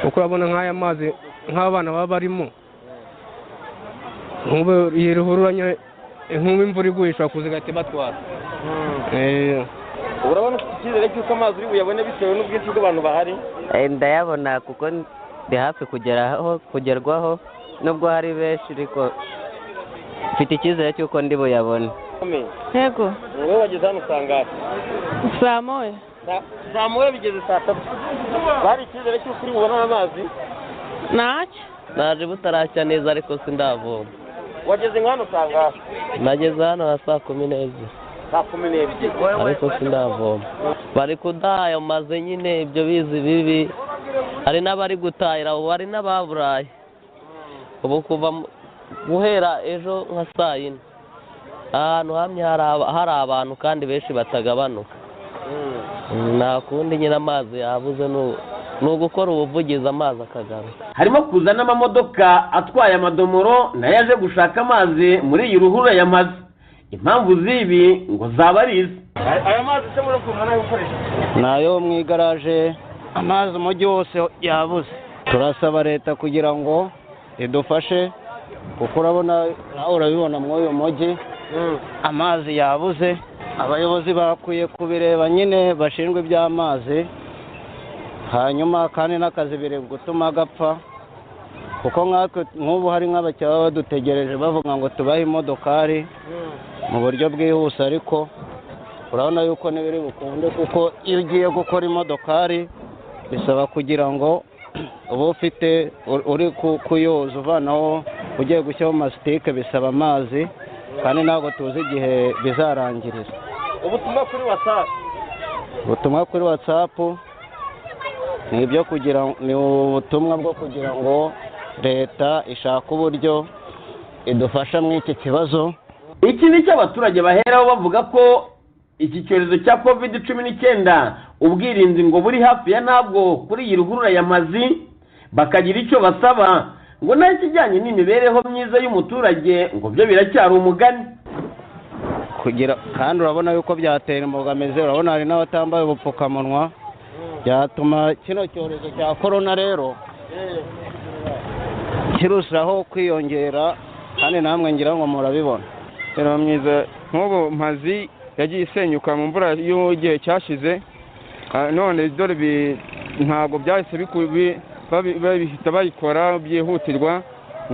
uko urabona nk'aya mazi nk'abana baba barimo iyi ruhurura nk'ubu imvura iguye ishobora kuza igahita ibatwara urabona ufite icyizere cy'uko amazi uri buyabone bitewe n'ubwinshi bw'abantu bahari ndayabona kuko ndi hafi kugeraho kugerwaho nubwo hari benshi ariko mfite icyizere cy'uko ndi buyabone yego wowe wageze hano usangahe saa moya saa moya bigeze saa tatu bari icyizere cy'uko uri bubone amazi ntacyo naje butarashya neza ariko sindavoma wageze nka hano usanga nageze hano ha saa kumi n'ebyiri saa kumi n'ebyiri ariko sindavoma bari kudaha ayo mazi nyine ibyo bizi bibi hari n'abari gutahira ubu hari n'ababuraye ubu kuva guhera ejo nka saa yine ahantu hamwe hari abantu kandi benshi batagabanuka nta kundi nyine amazi yabuze ni ugukora ubuvugizi amazi akagaruka harimo kuza n'amamodoka atwaye amadomoro nayo aje gushaka amazi muri iyi ruhurura yamaze impamvu z'ibi ngo zaba ari izi aya mazi se muri ukuntu nayo nayo mu igaraje amazi umujyi wose yabuze turasaba leta kugira ngo idufashe kuko urabona nawe urabibona muri uyu mujyi amazi yabuze abayobozi bakwiye kubireba nyine bashinzwe iby'amazi hanyuma kandi n'akazi biri gutuma agapfa kuko nk'ubu hari nk'abakiriya baba badutegereje bavuga ngo tubahe imodokari mu buryo bwihuse ariko urabona yuko n'ibiri bukunde kuko iyo ugiye gukora imodokari bisaba kugira ngo uba ufite uri kuyoza uvanaho ugiye gushyiraho masitike bisaba amazi kandi ntabwo tuzi igihe bizarangirira ubutumwa kuri watsapu ubutumwa kuri watsapu ni ibyo kugira ni ubutumwa bwo kugira ngo leta ishake uburyo idufasha muri iki kibazo iki ni cyo abaturage baheraho bavuga ko iki cyorezo cya covid cumi n'icyenda ubwirinzi ngo buri hafi ya ntabwo kuri iyi ruhurura yamazi bakagira icyo basaba ngo naho ikijyanye n'imibereho myiza y'umuturage ngo byo biracyari umugani kugira kandi urabona yuko byatera imbogamizi urabona hari n'abatambaye ubupfukamunwa byatuma kino cyorezo cya korona rero kirushaho kwiyongera kandi namwe ngira ngo murabibona rero myiza nk'ubu mazi yagiye isenyuka mu mvura y'igihe cyashize Ah, none dore bi- ntabwo byahise biku- bi- babi- babihita bayikora byihutirwa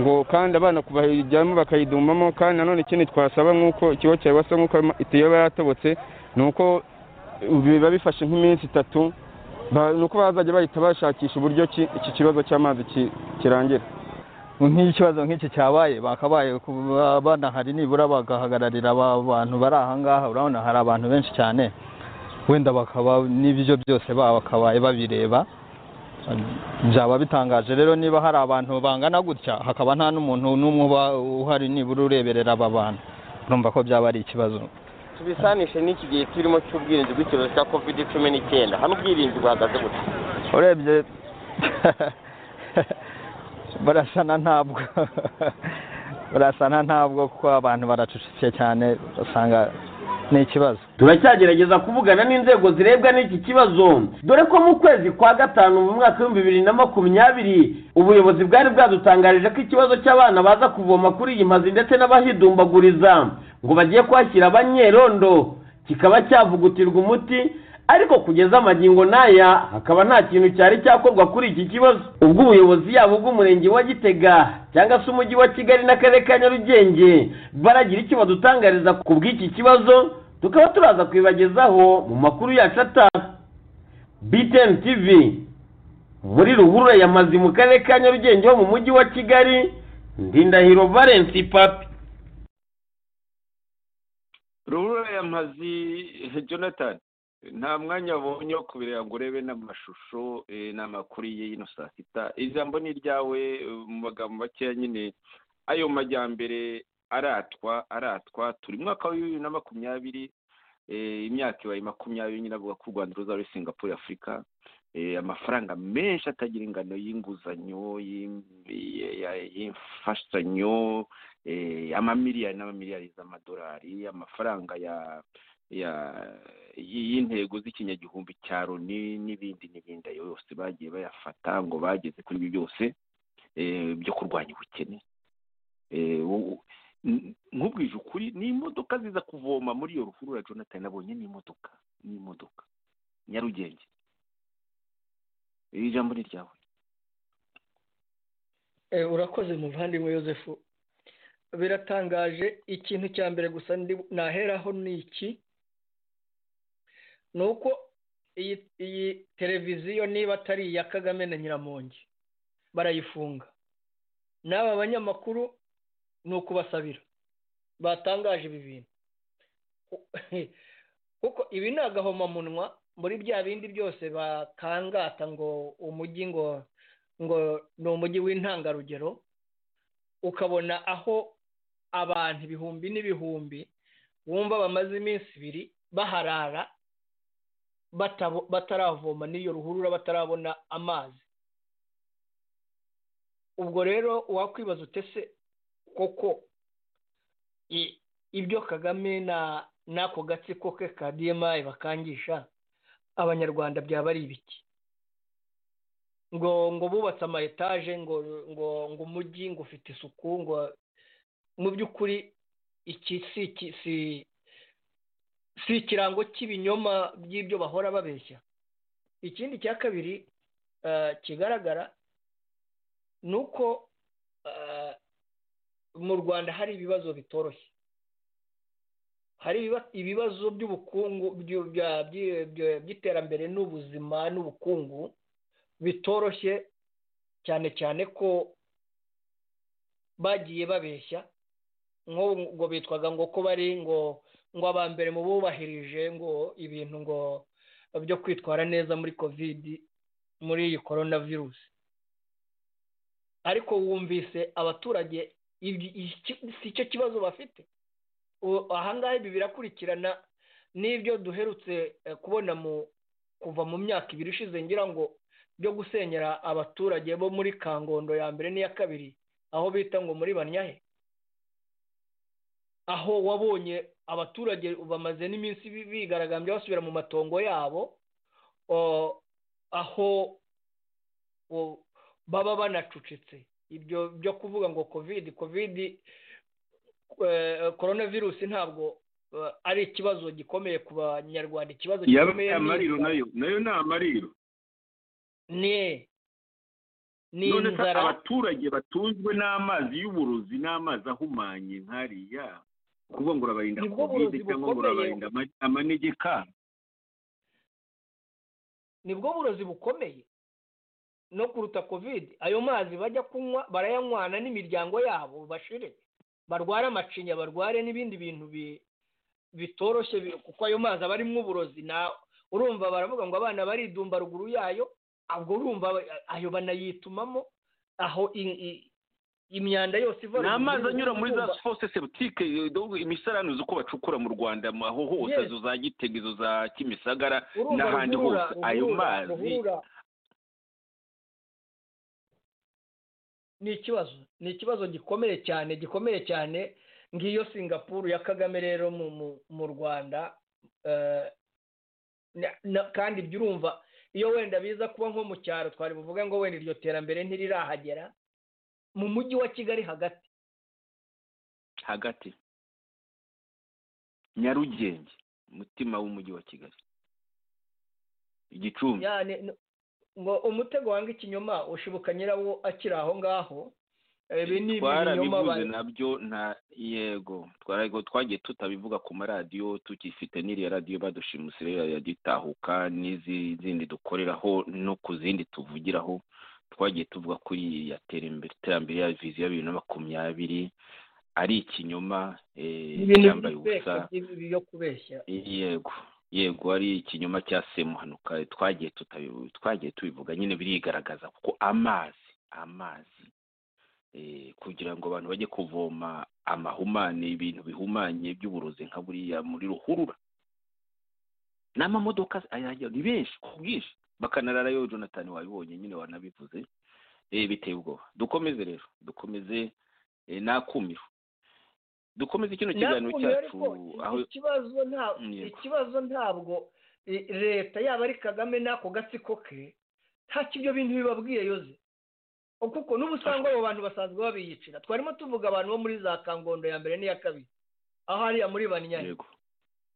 ngo kandi abana kubahijyamo bakayidumamo kandi nanone ikindi twasaba nk'uko ikigo cya wasa nk'uko itiyo iba yatobotse ni uko biba bifashe nk'iminsi itatu ba- ni uko bazajya bahita bashakisha uburyo ki- iki kibazo cy'amazi ki- kirangira nk'ikibazo nk'iki cyabaye bakabaye ku bana hari nibura bagahagararira aba bantu bari ahangaha urabona hari abantu benshi cyane wenda bakaba n'ibyo byose baba bakabaye babireba byaba bitangaje rero niba hari abantu bangana gutya hakaba nta n'umuntu n'umwe uba uhari nibura ureberera aba bantu urumva ko byaba ari ikibazo tubisanishe n'iki gihe turimo cy'ubwirinzi bw'icyorezo cya covid cumi n'icyenda hano ubwirinzi buhagaze gutya urebye barasana ntabwo barasana ntabwo kuko abantu baracucitse cyane basanga ni ikibazo turacyagerageza kuvugana n'inzego zirebwa n'iki kibazo dore ko mu kwezi kwa gatanu mu mwaka w'ibihumbi bibiri na makumyabiri ubuyobozi bwari bwadutangarije ko ikibazo cy'abana baza kuvoma kuri iyi mazi ndetse n'abahidumbaguriza ngo bagiye kuhashyira abanyerondo kikaba cyavugutirwa umuti ariko kugeza amagingo n'aya hakaba nta kintu cyari cyakorwa kuri iki kibazo ubwo ubuyobozi yabo bw'umurenge wa gitega cyangwa se umujyi wa kigali n'akarere ka nyarugenge baragira icyo badutangariza ku bw'iki kibazo tukaba turaza kwibagezaho mu makuru yacu ataha btn tv muri ruhurura yamazi mu karere ka nyarugenge ho mu mujyi wa kigali ndindahiro valensi papi ruhurura yamazi jonathan nta mwanya wabonye wo kubireba ngo urebe n'amashusho eh, n'amakuru y'ino saa sita ijambo ni iryawe eh, mu magambo makeya nyine ayo majyambere aratwa aratwa turi mu mwaka wa bibiri na makumyabiri eh, imyaka ibaye makumyabiri nyine avuga ko u rwanda ruzaba ari singapore afurika Eh, amafaranga menshi atagira ingano y'inguzanyo y'im- ya- ya- y'imfashanyo eh, amamiliyari n'amamiliyari z'amadolari amafaranga ya ya y- y'intego z'ikinyagihumbi cya loni n'ibindi n'ibindi ayo yose bagiye bayafata ngo bageze kuri ibi byose eh, byo kurwanya ubukene Eh, wo- n- nkubwije ukuri ni imodoka ziza kuvoma muri iyo ruhurura jonathan nabonye ni imodoka ni imodoka nyarugenge iri jambo ni ryawe Eh, urakoze muvandimwe yosefu biratangaje ikintu cya mbere gusa ndi- naheraho ni iki ni uko iyi iyi televiziyo niba atari iya kagame na nyiramongi barayifunga n'aba banyamakuru ni ukubasabira batangaje ibi bintu kuko ibi ni agahomamunwa muri bya bindi byose bakangata ngo umujyi ngo ngo ni umujyi w'intangarugero ukabona aho abantu ibihumbi n'ibihumbi wumva bamaze iminsi ibiri baharara batabo- bataravoma n'iyo ruhurura batarabona amazi ubwo rero wakwibaza utese koko i- ibyo kagame na n'ako gatsiko ke ka dmi bakangisha abanyarwanda byaba ari ibiki ngo ngo bubatse ama etaje ngo ngo ngo umujyi ngo ufite isuku ngo mu by'ukuri iki si iki si si ikirango cy'ibinyoma by'ibyo bahora babeshya ikindi cya kabiri eh, kigaragara ni uko eh, mu rwanda hari ibibazo bitoroshye hari ibiba- ibibazo by'ubukungu byu- bya- byi- bya- by'iterambere n'ubuzima n'ubukungu bitoroshye cyane cyane ko bagiye babeshya ngo ngo bitwaga ngo ko bari ngo ngo aba mbere mu bubahirije ngo ibintu ngo byo kwitwara neza muri kovidi muri iyi korona virusi ariko wumvise abaturage ibyo- iki- si cyo kibazo bafite u- ahangaha ibi birakurikirana n'ibyo duherutse eh, kubona mu kuva mu myaka ibiri ishize ngira ngo byo gusenyera abaturage bo muri kangondo ya mbere n'iya kabiri aho bita ngo muri banyahe aho wabonye abaturage bamaze n'iminsi bi- bigaragambya basubira mu matongo yabo o- aho o- baba banacucitse ibyo byo kuvuga ngo kovidi kovidi eh, coronavirus ntabwo eh, ari ikibazo gikomeye ku banyarwanda ikibazo yaba gikomeye ni- amariro nayo nayo ni amariro ni ni none se inzara abaturage batunzwe n'amazi y'uburozi n'amazi ahumanye nkariya kuvuga ngo urabarinda Nibwo kovide burozi cyangwa ngo bukomeye. urabarinda ama- amanegeka nibwo burozi bukomeye no kuruta kovide ayo mazi bajya kunywa barayanywana n'imiryango yabo bashire barware amacinya barware n'ibindi bintu bi- bitoroshye bi- kuko ayo mazi aba arimo uburozi na urumva baravuga ngo abana baridumba ruguru yayo ubwo urumva aba- ayo banayitumamo aho i- i- imyanda yose iva ni ruguru amazi y'urugo, anyura muri za urumva- fose sebutike imisarane uzi uko bacukura mu rwanda mu- aho hose Yes. izo za gitega izo za kimisagara urumva n'ahandi ruhurura, hose ayo ruhurura, mazi ruhurura. ni ikibazo ni ikibazo gikomeye cyane gikomeye cyane ngiyo singapuru ya kagame rero mu mu- mu rwanda eh, na- na- kandi ibyo urumva iyo wenda biza kuba nko mu cyaro twari buvuge ngo wenda iryo terambere ntirirahagera mu mujyi wa kigali hagati hagati nyarugenge umutima w'umujyi wa kigali igicumbi Ya, ni- ni- ngo umutego wanga ikinyoma ushibuka nyirawo akiri aho ngaho ibi ni ibinyoma twarabivuze ba- nabyo nta yego twarago twagiye tutabivuga ku maradiyo tukifite n'iriya radiyo badushimusi ya gitahuka n'izi zindi dukoreraho no ku zindi tuvugiraho twagiye tuvuga kuri ya terambere iterambere ya viziyo ya bibiri na makumyabiri ari ikinyoma eh, ibintu cyambaye byibeshya, ubusa by'ibi byo kubeshya yego yego ari ikinyoma cya semuhanuka twagiye tutabi- twagiye tubivuga nyine birigaragaza kuko amazi amazi eh, kugira ngo abantu bajye kuvoma amahumane ibintu bihumanye by'uburozi nka buriya muri ruhurura n'amamodoka ayajya ni benshi ku bwinshi bakanarara yo jonathan wabibonye nyine wanabivuze eh, biteye ubwoba dukomeze rero dukomeze eh, n'akumiro dukomeze kino kiganiro Nakumiro cyacu ariko aho ikibazo nta Yego. ikibazo ntabwo i- leta yaba ari kagame n'ako gatsiko ke ntacyo ibyo bintu bibabwiye yoze kuko n'ubu usanga abo bantu basanzwe babiyicira twarimo tuvuga abantu bo muri za kangondo ya mbere n'iya kabiri aho hariya muri banyanya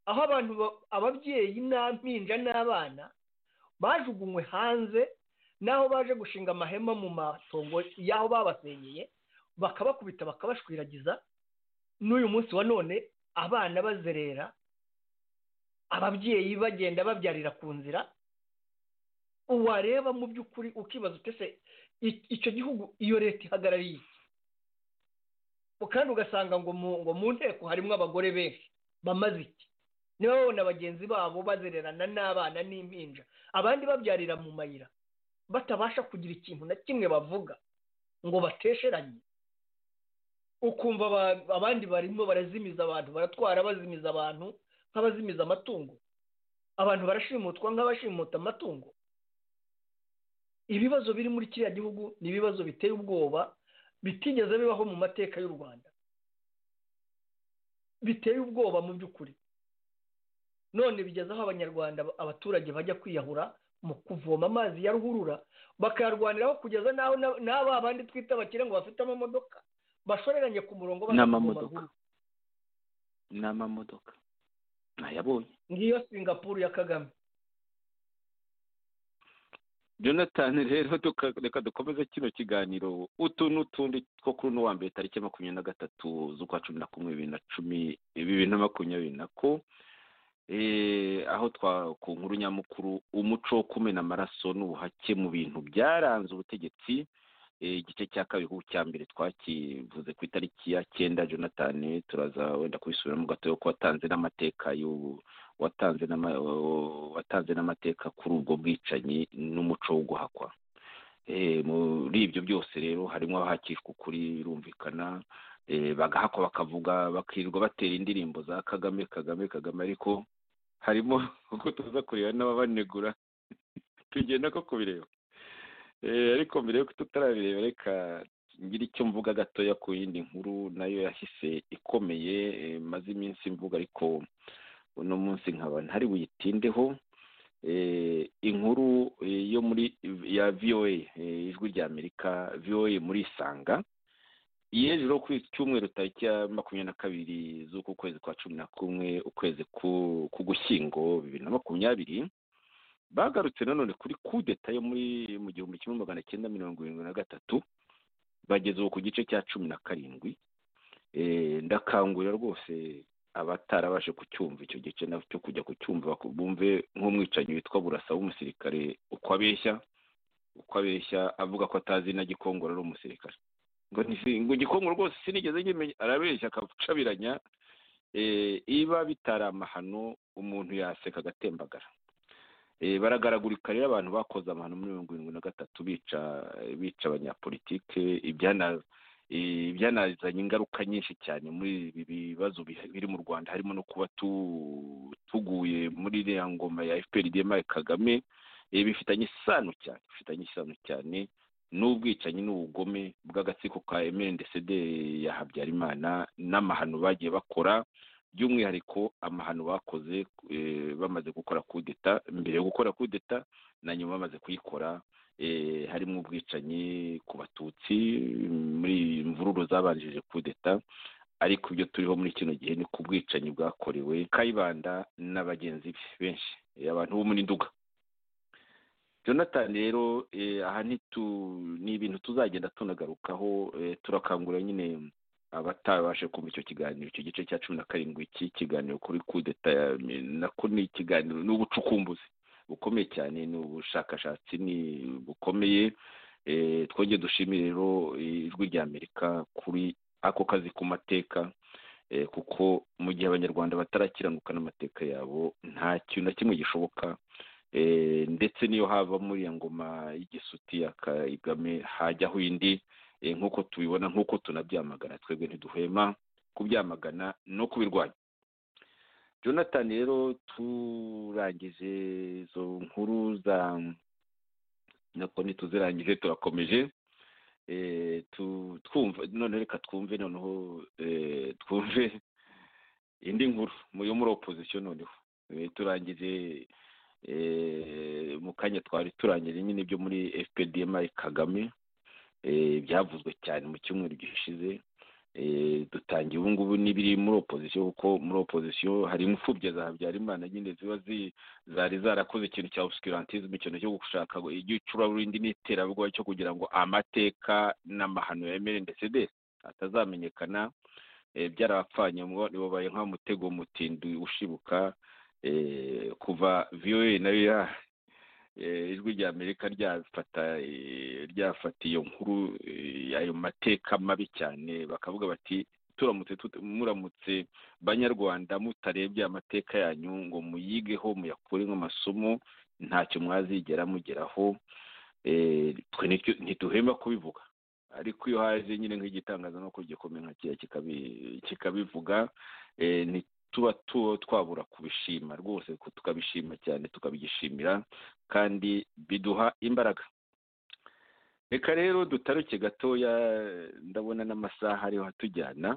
aho abantu ba- ababyeyi n'impinja n'abana bajugunywe hanze n'aho baje gushinga amahema mu matongo y'aho babasenyeye bakabakubita bakabashwiragiza n'uyu munsi wa none abana bazerera ababyeyi bagenda babyarira ku nzira wareba mu by'ukuri ukibaza utese icyo gihugu iyo leta ihagarariye iki? kandi ugasanga ngo mu ngo mu nteko harimo abagore benshi bamaze iki niba babona bagenzi babo bazererana n'abana n'impinja abandi babyarira mu mayira batabasha kugira ikintu na kimwe bavuga ngo batesheranye ukumva aba- abandi barimo barazimiza abantu baratwara bazimiza abantu nk'abazimiza amatungo abantu barashimutwa nk'abashimuta amatungo ibibazo biri muri kiriya gihugu ni ibibazo biteye ubwoba bitigeze bibaho mu mateka y'u rwanda biteye ubwoba mu by'ukuri none bigeze aho abanyarwanda abaturage bajya kwiyahura mu kuvoma amazi ya ruhurura bakayarwaniraho kugeza n'aho na- n'aba bandi twita abakire ngo bafite amamodoka bashoreranye ku murongo baje kuvoma n'amamodoka ruhurura. n'amamodoka nayabonye ngiyo singapuru ya kagame jonathan rero tuka- reka dukomeze kino kiganiro utu n'utundi two kuri uno wa mbere tariki makumyabiri na gatatu z'ukwa cumi na kumwe bibiri na cumi bibiri na makumyabiri na ko Eh, aho twa ku nkuru nyamukuru umuco wo kumena amaraso n'ubuhake mu bintu byaranze ubutegetsi Eh, igice cya kabiri kuko cya mbere twakivuze ku itariki ya cyenda jonathan turaza wenda kubisubiramo gatoya ko watanze n'amateka y'ubu watanze n'ama- watanze n'amateka kuri ubwo bwicanyi n'umuco wo guhakwa muri ibyo byose rero harimo abahakishwa ukuri birumvikana bagahakwa bakavuga bakirirwa batera indirimbo za kagame kagame kagame ariko harimo uko tuza kureba n'ababanegura tugenda ko kubireba ariko mbere y'uko tutarabireba reka ngira icyo mvuga gatoya ku yindi nkuru nayo yahise ikomeye maze iminsi mvuga ariko uno munsi nkaba ntari buyitindeho inkuru yo muri ya voa ijwi rya amerika voa muri isanga yejeho ku cyumweru tariki ya makumyabiri na kabiri z'uku kwezi kwa cumi na kumwe ukwezi k'ugushyingo bibiri na makumyabiri bagarutse nanone kuri kudeta yo muri mu gihumbi kimwe magana cyenda mirongo irindwi na gatatu bageze ubu ku gice cya cumi na karindwi ndakangurira rwose abatarabashe kucyumva icyo gice cyo kujya kucyumva bumve nk'umwicanyi witwa burasa w'umusirikare uko abeshya uko abeshya avuga ko atazi na gikongoro ari umusirikare ngo gikongoro rwose sinigeze nyimenya arabeshya akabucabiranya iba bitari amahano umuntu yaseka agatembagara baragaragurika rero abantu bakoze amahano muri mirongo irindwi na gatatu bica bica abanyapolitike ibyanazanye ingaruka nyinshi cyane muri ibi bibazo biri mu rwanda harimo no kuba tuguye muri iriya ngoma ya fpr dma kagame bifitanye isano cyane bifitanye isano cyane n'ubwicanyi n'ubugome bw'agatsiko ka mndcd ya habyarimana n'amahano bagiye bakora by'umwihariko amahano bakoze bamaze gukora kudeta mbere yo gukora kudeta na nyuma bamaze kuyikora harimo ubwicanyi ku batutsi muri imvururu zabanjije kudeta ariko ibyo turiho muri kino gihe ni ku bwicanyi bwakorewe kayibanda na bagenzi be benshi abantu bo muri nduga jonathan rero aha ni ibintu tuzagenda tunagarukaho turakangurira nyine abatabashe kumva icyo kiganiro icyo gice cya cumi na karindwi cy'ikiganiro kuri kudeta nako ni ikiganiro ni ubucukumbuzi bukomeye cyane ni ubushakashatsi ni bukomeye twongeye dushimire rero ijwi rya amerika kuri ako kazi ku mateka kuko mu gihe abanyarwanda batarakiranuka n'amateka yabo nta kintu na kimwe gishoboka ndetse n'iyo hava muri iyo ngoma y'igisuti ya kagame hajyaho indi nk'uko tubibona nk'uko tunabyamagana twebwe ntiduhema kubyamagana no kubirwanya jonathan rero turangije izo nkuru za nako ntituzirangije turakomeje twumva none reka twumve noneho twumve indi nkuru yo muri opozisiyo noneho turangije mu kanya twari turangije nyine ibyo muri fpdm kagame byavuzwe cyane mu cyumweru gishize dutangiye ubu ngubu n'ibiri muri opozisiyo kuko muri opozisiyo hari imfubyi za habyarimana nyine ziba zari zarakoze ikintu cya obscurantisme ikintu cyo gushaka igicuraburindi n'iterabwoba cyo kugira ngo amateka n'amahano ya mrndcd atazamenyekana byarabapfanye babaye nk'umutego mutindi ushibuka kuva voa nayo ijwi rya amerika ryafata iyo nkuru ayo mateka mabi cyane bakavuga bati turamutse muramutse banyarwanda mutarebye amateka yanyu ngo muyigeho muyakure nk'amasomo ntacyo mwazigera mugeraho twe ntiduhemba kubivuga ariko iyo haje nyine nk'igitangazamakuru gikomeye nka kiriya kikabivuga tuba twabura kubishima rwose tukabishima cyane tukabigishimira kandi biduha imbaraga reka rero dutaruke gatoya ndabona n'amasaha ariho atujyana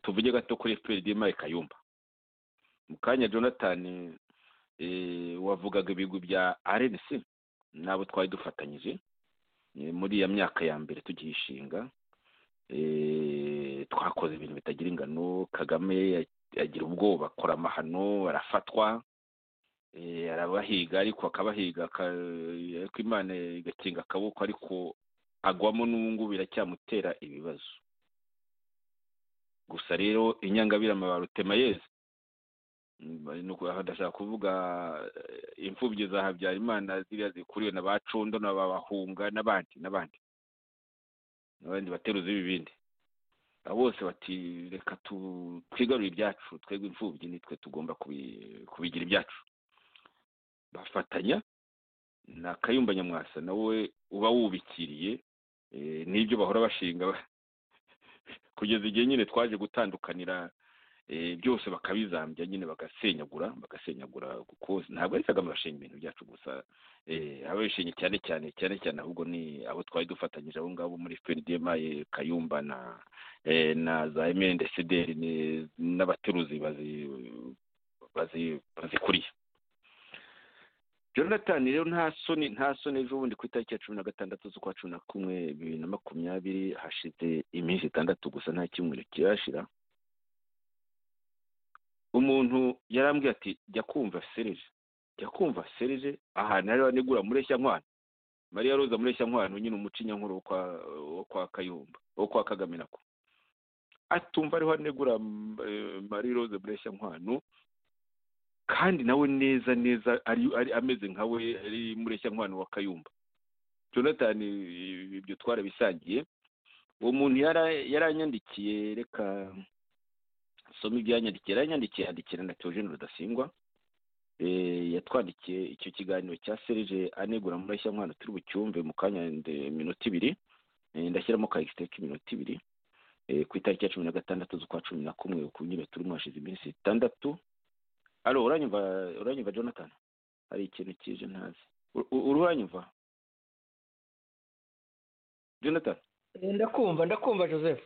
tuvuge gato kuri fpr dima kayumba mu kanya jonathan wavugaga ibigwi bya rnc n'abo twari dufatanyije muri iya myaka ya mbere tugiyishinga twakoze ibintu bitagira ingano kagame agira ubwoba akora amahano arafatwa arabahiga ariko akabahiga ariko imana igakinga akaboko ariko agwamo n'ubungubu biracyamutera ibibazo gusa rero inyangabirama barutema yeze ndashaka kuvuga imfubyi za habyarimana ziriya zikuriwe na ba cundo na ba bahunga n'abandi n'abandi n'abandi bateruzi b'ibindi bose bati reka twigarure ibyacu twebwe imfubyi nitwe tugomba kubigira ibyacu bafatanya na kayumba nyamwasa nawe uba wubikiriye n'ibyo bahora bashinga kugeza igihe nyine twaje gutandukanira byose bakabizambya nyine bagasenyagura bagasenyagura kuko ntabwo ari kagame bashinga ibintu byacu gusa ababishinga cyane cyane cyane cyane ahubwo ni abo twari dufatanyije abo ngabo muri fprdma kayumba na na za mndcdr n'abateruzi bazikuriye jonathan rero nta soni nta soni ejo bundi ku itariki ya cumi na gatandatu z'ukwa cumi na kumwe bibiri na makumyabiri hashize iminsi itandatu gusa nta kimwe kirashira umuntu yarambwiye ati jya kumva serije jya kumva serije ahantu hariho nigura mureshya nkwano mariya roza mureshya nkwano nyine umucinya nkuru wo kwa kayumba wo kwa kagame nako atumva ariho anegura mariya roza mureshya nkwano kandi nawe neza neza ari ameze nka we ari mureshya nkwano wa kayumba jonathan ibyo twarabisangiye uwo muntu yaranyandikiye reka soma ibyo yanyandikiye yaranyandikiye yandikira na teogene rudasingwa yatwandikiye icyo kiganiro cya serije anegura mureshya nkwano turi bucyumve mu kanya minota ibiri ndashyiramo ka k'iminota ibiri ku itariki ya cumi na gatandatu z'ukwa cumi na kumwe ku nyine turimo hashize iminsi itandatu alo uranyumva uranyumva jonathan hari ikintu kije ntazi uranyumva jonathan ndakumva ndakumva joseph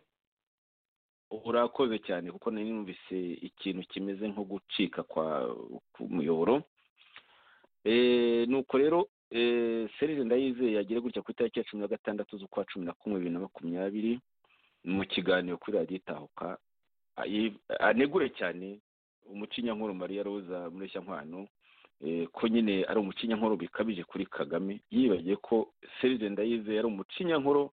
urakoze cyane kuko nari numvise ikintu kimeze nko gucika kwa k'umuyoboro nuko rero serire ndayizeye yagire gutya ku itariki ya cumi na gatandatu z'ukwa cumi na kumwe bibiri na makumyabiri mu kiganiro kuri radiyo itahuka anegure cyane umucinyankuru mariya roza nkwano ko nyine ari umucinyankuru bikabije kuri kagame yibagiye ko serije ndayize yari umucinyankuru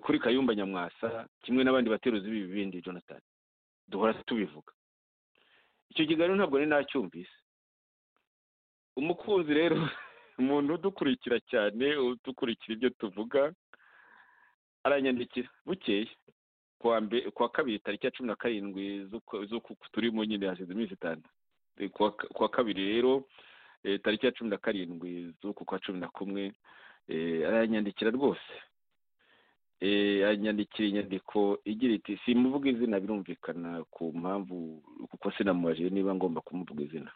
kuri kayumba nyamwasa kimwe n'abandi bateruzi b'ibi bindi jonathan duhora tubivuga icyo kiganiro ntabwo nari nacyumvise umukunzi rero umuntu udukurikira cyane udukurikira ibyo tuvuga aranyandikira bukeye kuwa kabiri tariki ya cumi na karindwi turimo nyine hashize iminsi itanu kuwa kabiri rero tariki ya cumi na karindwi z'uku kwa cumi na kumwe arayanyandikira rwose anyandikira inyandiko igira iti simuvuga izina birumvikana ku mpamvu kuko sinamubajije niba ngomba kumuvuga izina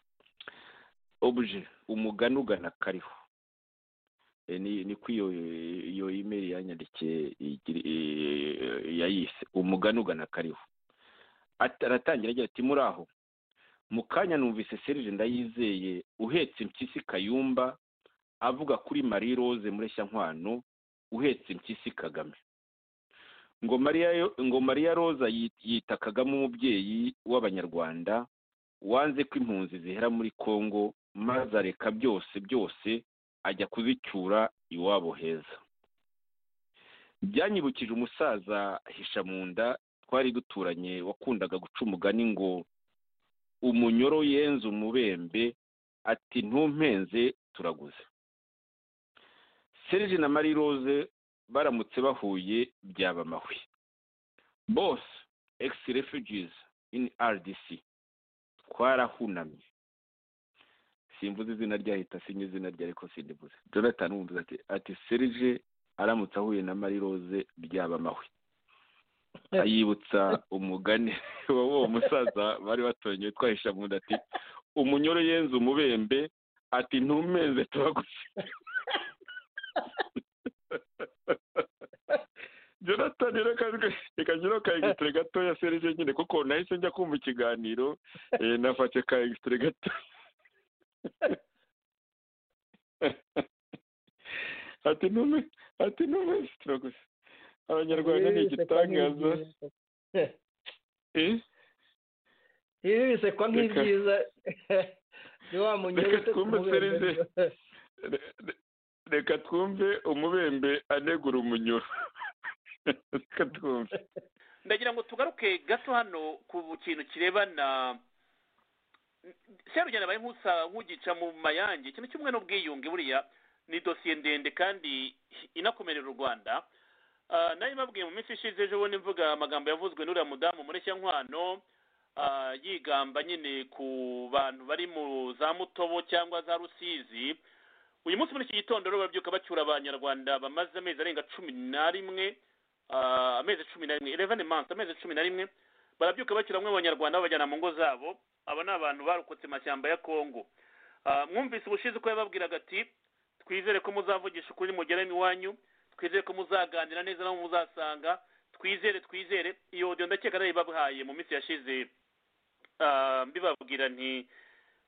obuje umugani ugana kariho ni ko iyo imeri yanyandikiye yayise umugani ugana kariho aratangira agira ati muri aho mu kanya numvise serije ndayizeye uhetse impyisi kayumba avuga kuri marie rose mureshya nkwano uhetse impyisi kagame ngo mariya roza yita kagame umubyeyi w'abanyarwanda wanze ko impunzi zihera muri congo maze areka byose byose ajya kuzicyura iwabo heza byanyibukije umusaza hisha mu nda twari duturanye wakundaga guca umugani ngo umunyoro yenze umubembe ati ntumpenze turaguze serge na marie rose baramutse bahuye byaba amahwi bose egisi refugies in rdc twarahunamye simvuze izina ryahita sinye izina rye ariko sindivuze jonathan wumviza ati ati serije aramutse ahuye na marie rose byaba amahwe ayibutsa umugani w'uwo musaza bari batonyewe twahisha mu nda ati umunyoro yenze umubembe ati ntumenze turaguze jonathan reka njyewe ka egisitire gatoya serije nyine kuko nahise njya kumva ikiganiro nafashe ka egisitire gatoya ati ntume ati ntume turaguze abanyarwanda ni igitangaza ibi bisekwa nk'ibyiza ni wa munyurute reka twumve umubembe anegura umunyuro reka twumve ndagira ngo tugaruke gato hano ku kintu kirebana serugendo abaye nk'ugica mu mayange ikintu kimwe n'ubwiyunge buriya ni dosiye ndende kandi inakomerera u rwanda nari babwiye mu minsi ishize ejo bundi mvuga amagambo yavuzwe n'uriya mudamu mureshya nkwano yigamba nyine ku bantu bari mu za mutobo cyangwa za rusizi uyu munsi muri iki gitondo rero babyuka bacyura abanyarwanda bamaze amezi arenga cumi na rimwe amezi cumi na rimwe eleven months amezi cumi na rimwe barabyuka bacyura bamwe abanyarwanda babajyana mu ngo zabo aba ni abantu barokotse amashyamba ya kongo mwumvise ubushize uko yababwiraga ati twizere ko muzavugisha ukuri mugera iwanyu twizere ko muzaganira neza n'abo muzasanga twizere twizere iyo odiyo ndakeka nayo ibabuhaye mu minsi yashize mbibabwira nti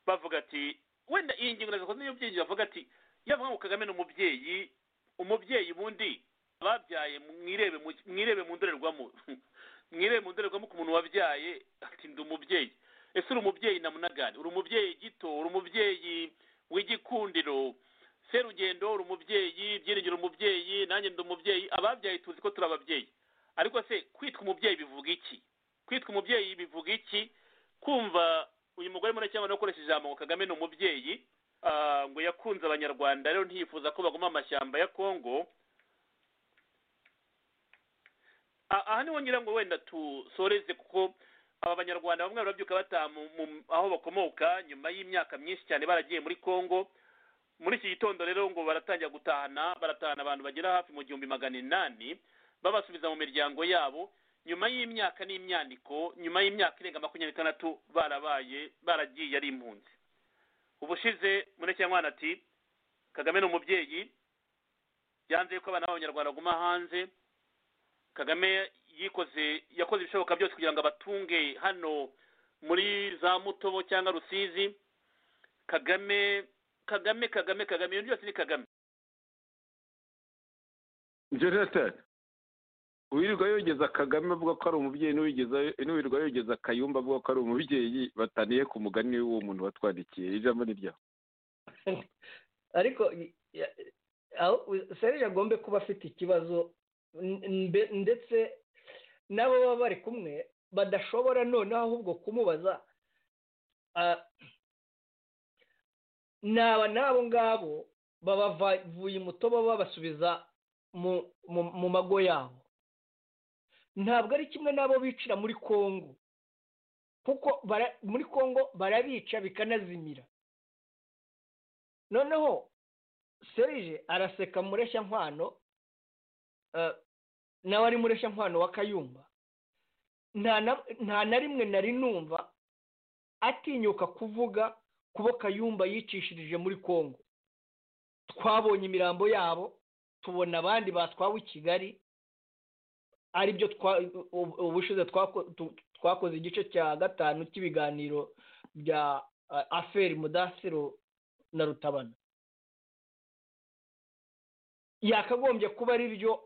bavuga ati wenda iyi ngingo nazo niyo byinjiye bavuga ati yavuga ngo kagame ni umubyeyi umubyeyi bundi ababyaye mwirebe mu ndorerwamo mwirebe mu ndorerwamo ku muntu wabyaye ati ndi umubyeyi ese uri umubyeyi na munagari uri umubyeyi gito uri umubyeyi w'igikundiro serugendo uri umubyeyi byiringiro umubyeyi nanjye ndi umubyeyi ababyaye tuzi ko turi ababyeyi ariko se kwitwa umubyeyi bivuga iki kwitwa umubyeyi bivuga iki kumva uyu mugore muri cyangwa ukoresha ijambo ngo kagame ni umubyeyi ngo yakunze abanyarwanda rero ntiyifuza ko baguma amashyamba ya kongo aha niho ngira ngo wenda tusoreze kuko aba banyarwanda bamwe barabyuka bataha aho bakomoka nyuma y'imyaka myinshi cyane baragiye muri kongo muri iki gitondo rero ngo baratangira gutahana baratahana abantu bagera hafi mu gihumbi magana inani babasubiza mu miryango yabo nyuma y'imyaka n'imyaniko nyuma y'imyaka irenga makumyabiri n'itandatu barabaye baragiye ari impunzi ubushize murekenyamwana ati kagame ni umubyeyi yanze yuko abana b'abanyarwanda baguma hanze kagame yikoze yakoze ibishoboka byose kugira ngo abatunge hano muri za mutobo cyangwa rusizi kagame kagame kagame kagame ibintu byose ni kagame jonathan uwirirwa yogeza kagame avuga ko ari umubyeyi n'uwirirwa yogeza kayumba avuga ko ari umubyeyi bataniye ku mugani w'uwo muntu watwandikiye ijambo ni ryawe ariko serije agombe kuba afite ikibazo ndetse n'abo baba bari kumwe badashobora noneho ahubwo kumubaza naba n'abo ngabo babavuye imutobo babasubiza mu mago yabo ntabwo ari kimwe n'abo bicira muri congo kuko muri congo barabica bikanazimira noneho serije araseka mureshya nkwano nawe ari mureshya nkwano wa kayumba nta na rimwe nari numva atinyuka kuvuga kubo kayumba yicishirije muri congo twabonye imirambo yabo tubona abandi batwawe i kigali aribyo ubushize twakoze igice cya gatanu cy'ibiganiro bya aferi mudasiro na rutabana yakagombye kuba ari byo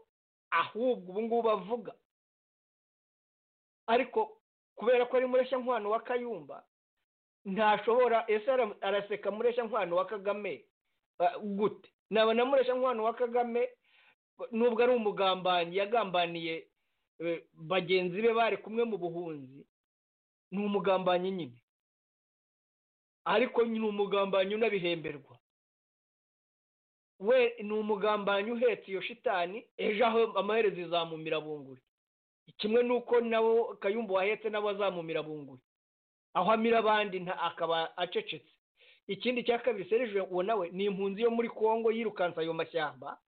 ahubwo ubu ngubu bavuga ariko kubera ko ari mureshya nkwano wa kayumba ntashobora ese araseka mureshya nkwano wa kagame gute naba na mureshya nkwano wa kagame nubwo ari umugambanyi yagambaniye bagenzi be bari kumwe mu buhunzi ni umugambanyi nyine ariko ni umugambanyi unabihemberwa we ni umugambanyi uhetse iyo shitani ejo aho amaherezo izamumira bunguri kimwe n'uko nabo kayumba wahetse nabo azamumira bunguri aho amira abandi akaba acecetse ikindi cya kabiri serije uwo nawe ni impunzi yo muri congo yirukansa ayo mashyamba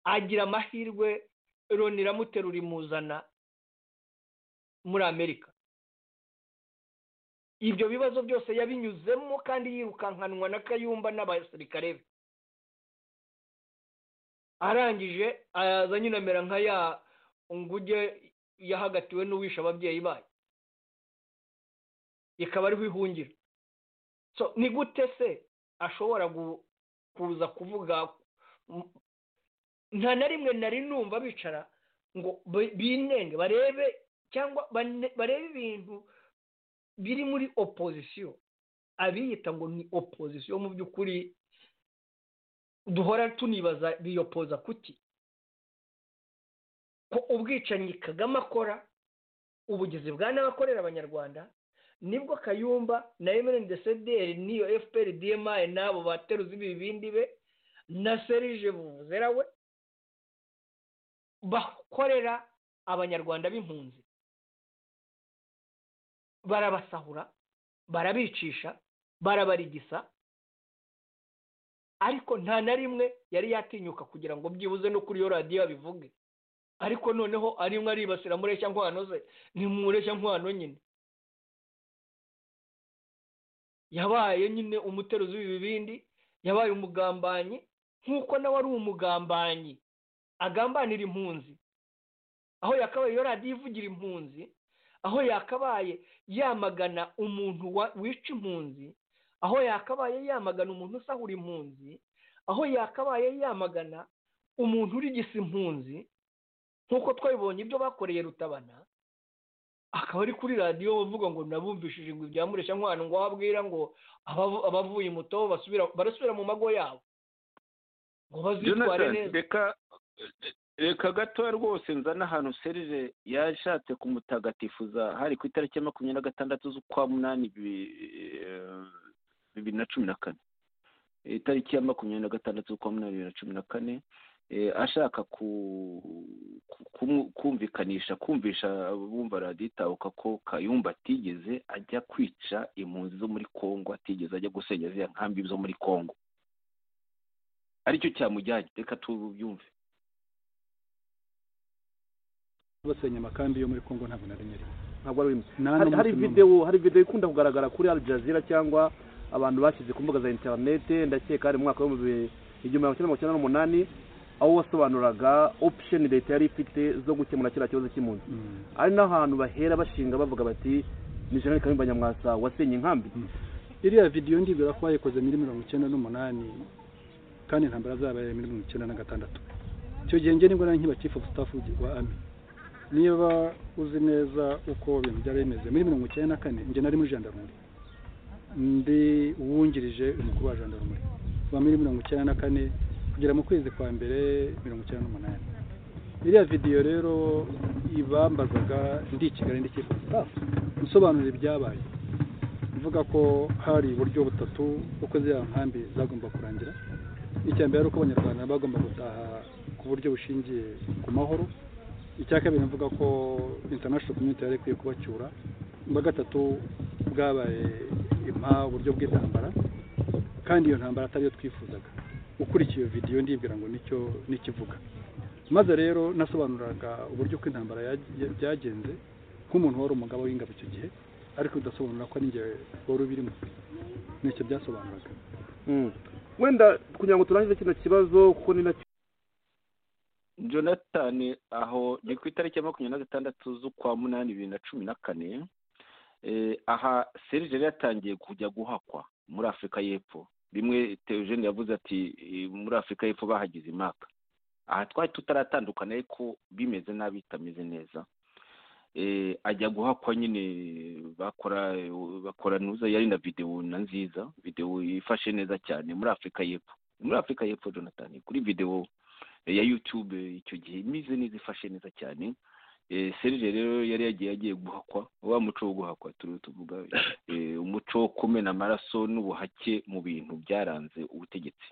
agira amahirwe Loni iramuterura imuzana muri amerika ibyo bibazo byose yabinyuzemo kandi yirukankanwa na kayumba n'abasirikare be arangije aza nyine amera nka ya nguge yahagatiwe n'uwishe ababyeyi bayo ikaba ariho ihungira ni gute se ashobora kuza kuvuga nta na rimwe nari numva bicara ngo binenge barebe cyangwa barebe ibintu biri muri opozisiyo abiyita ngo ni opozisiyo mu by'ukuri duhora tunibaza biyopoza kuki ko ubwicanyi kagame akora ubugizi bwa n'abakorera abanyarwanda nibwo kayumba na emerendesederi n'iyo fpr dmi n'abo bateruza ibibindi be na serije buvuzera we bakorera abanyarwanda b'impunzi barabasahura barabicisha barabarigisa ariko nta na rimwe yari yatinyuka kugira ngo byibuze no kuri iyo radiyo abivuge ariko noneho arimwe aribasira mureshya nkwano ze ni mureshya nkwano nyine yabaye nyine umuteruzi w'ibibindi yabaye umugambanyi nk'uko nawe ari umugambanyi agambanira impunzi aho yakabaye iyo radiyo ivugira impunzi aho yakabaye yamagana umuntu wica impunzi aho yakabaye yamagana umuntu usahura impunzi aho yakabaye yamagana umuntu urigisa impunzi nk'uko twabibonye ibyo bakoreye rutabana akaba ari kuri radiyo bavuga ngo nabumvishije ngo ibya muresha nkwano ngo wabwira ngo abavuye muto barasubira mu mago yabo ngo bazitware neza reka gatoya rwose nzana ahantu serire yashatse kumutagatifuza hari ku itariki ya makumyabiri na gatandatu z'ukwa munani bibiri na cumi na kane itariki ya makumyabiri na gatandatu z'ukwa munani bibiri na cumi na kane ashaka kumvikanisha kumvisha bumva radiyo itabuka ko kayumba atigeze ajya kwica impunzi zo muri congo atigeze ajya gusenya ziriya nkambi zo muri congo aricyo cyamujyanye reka tubyumve basenya amakambi yo muri congo ntabwo naremerewe ntabwo ari hari videwo hari videwo ikunda kugaragara kuri al jazeera cyangwa abantu bashyize ku mbuga za interinete ndakeka hari mu mwaka w'ibihumbi igihumbi magana cyenda mirongo icyenda n'umunani aho wasobanuraga option leta yari ifite zo gukemura kiriya kibazo cy'impunzi ari n'ahantu bahera bashinga bavuga bati ni jenerali kayumba nyamwasa wasenye inkambi iriya videwo ndibwira ko bayikoze muri mirongo icyenda n'umunani kandi intambara zabaye muri mirongo icyenda na gatandatu icyo gihe njye nibwo nari nkiba chief of staff wa ami niba uzi neza uko ibintu byari bimeze muri mirongo icyenda na kane njye nari muri jandarumuri ndi uwungirije umukuru wa jandarumuri wa muri mirongo icyenda na kane kugera mu kwezi kwa mbere mirongo icyenda n'umunani iriya videwo rero ibambazaga ndi i kigali ndi kivu nsobanura ibyabaye mvuga ko hari uburyo butatu uko ziriya nkambi zagomba kurangira icya mbere ari uko abanyarwanda bagomba gutaha ku buryo bushingiye ku mahoro icya kabiri mvuga ko international community yari ikwiye kubacyura ubwa gatatu bwabaye impa uburyo bw'intambara kandi iyo ntambara atari yo twifuzaga ukurikiye iyo videwo ndibwira ngo nicyo nikivuga maze rero nasobanuraga uburyo ko intambara byagenze nk'umuntu wari umugabo w'ingabo icyo gihe ariko udasobanura ko n'ingihe wari ubirimo nicyo byasobanuraga wenda kugira ngo turangize kino kibazo kuko ni nacyo jonathan aho ni ku itariki ya makumyabiri na gatandatu z'ukwa munani bibiri na cumi na kane aha serije yatangiye kujya guhakwa muri afurika y'Epfo rimwe teogene yavuze ati muri afurika y'Epfo bahagize imaka aha twari tutaratandukana ariko bimeze nabi bitameze neza ajya guhakwa nyine bakora bakora nuza yari na videwo na nziza videwo ifashe neza cyane muri afurika y'Epfo muri afurika y'Epfo jonathan kuri videwo ya yutube icyo gihe imeze neza ifashe neza cyane serije rero yari yagiye agiye guhakwa wa muco wo guhakwa turiho tuvuga umuco wo kumena amaraso n'ubuhake mu bintu byaranze ubutegetsi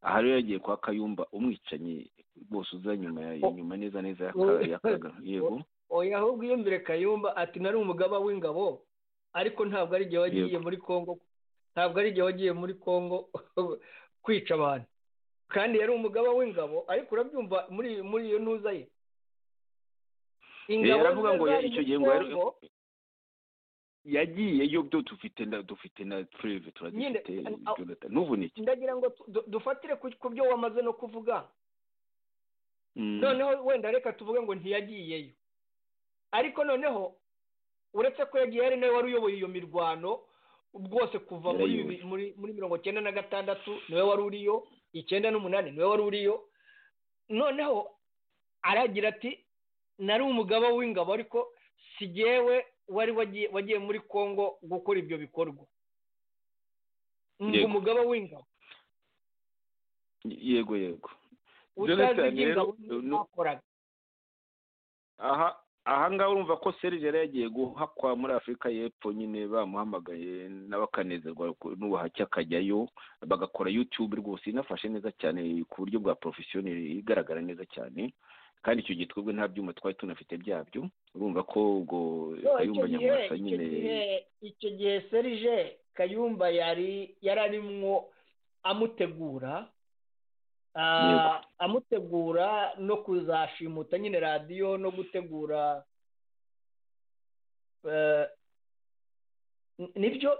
aha rero yagiye kwa kayumba umwicanyi rwose uza nyuma nyuma neza neza yakaga yego oya ahubwo iyo mbere kayumba ati nari umugaba w'ingabo ariko ntabwo ari igihe wagiye muri congo ntabwo ari igihe wagiye muri congo kwica abantu kandi yari umugaba w'ingabo ariko urabyumva muri muri iyo ntuza ye ingabo aravuga ngo icyo gihe ngo yagiye yo byo dufite na dufite na preve turadufite ntuvunike ndagira ngo dufatire ku byo wamaze no kuvuga noneho wenda reka tuvuge ngo ntiyagiyeyo ariko noneho uretse ko yagiye ari nawe wari uyoboye iyo mirwano rwose kuva muri mirongo icyenda na gatandatu niwe wari uriyo icyenda n'umunani niwe wari uriyo noneho aragira ati nari umugabo w'ingabo ariko si jyewe wari wagiye muri congo gukora ibyo bikorwa ngo umugabo w'ingabo yego yego utazi ibyo ingabo ntakoraga aha ahangaha urumva ko serije yari yagiye guhakwa muri afurika y'Epfo nyine bamuhamagaye n'abakanezerwa n'ubuhake akajyayo bagakora yutube rwose inafashe neza cyane ku buryo bwa porofesiyoneri igaragara neza cyane kandi icyo gihe twebwe nta byuma twari tunafite byabyo urumva ko ubwo kayumba nyamwasa nyine icyo gihe serije kayumba yari yararimwo amutegura amutegura no kuzashimuta nyine radiyo no gutegura nibyo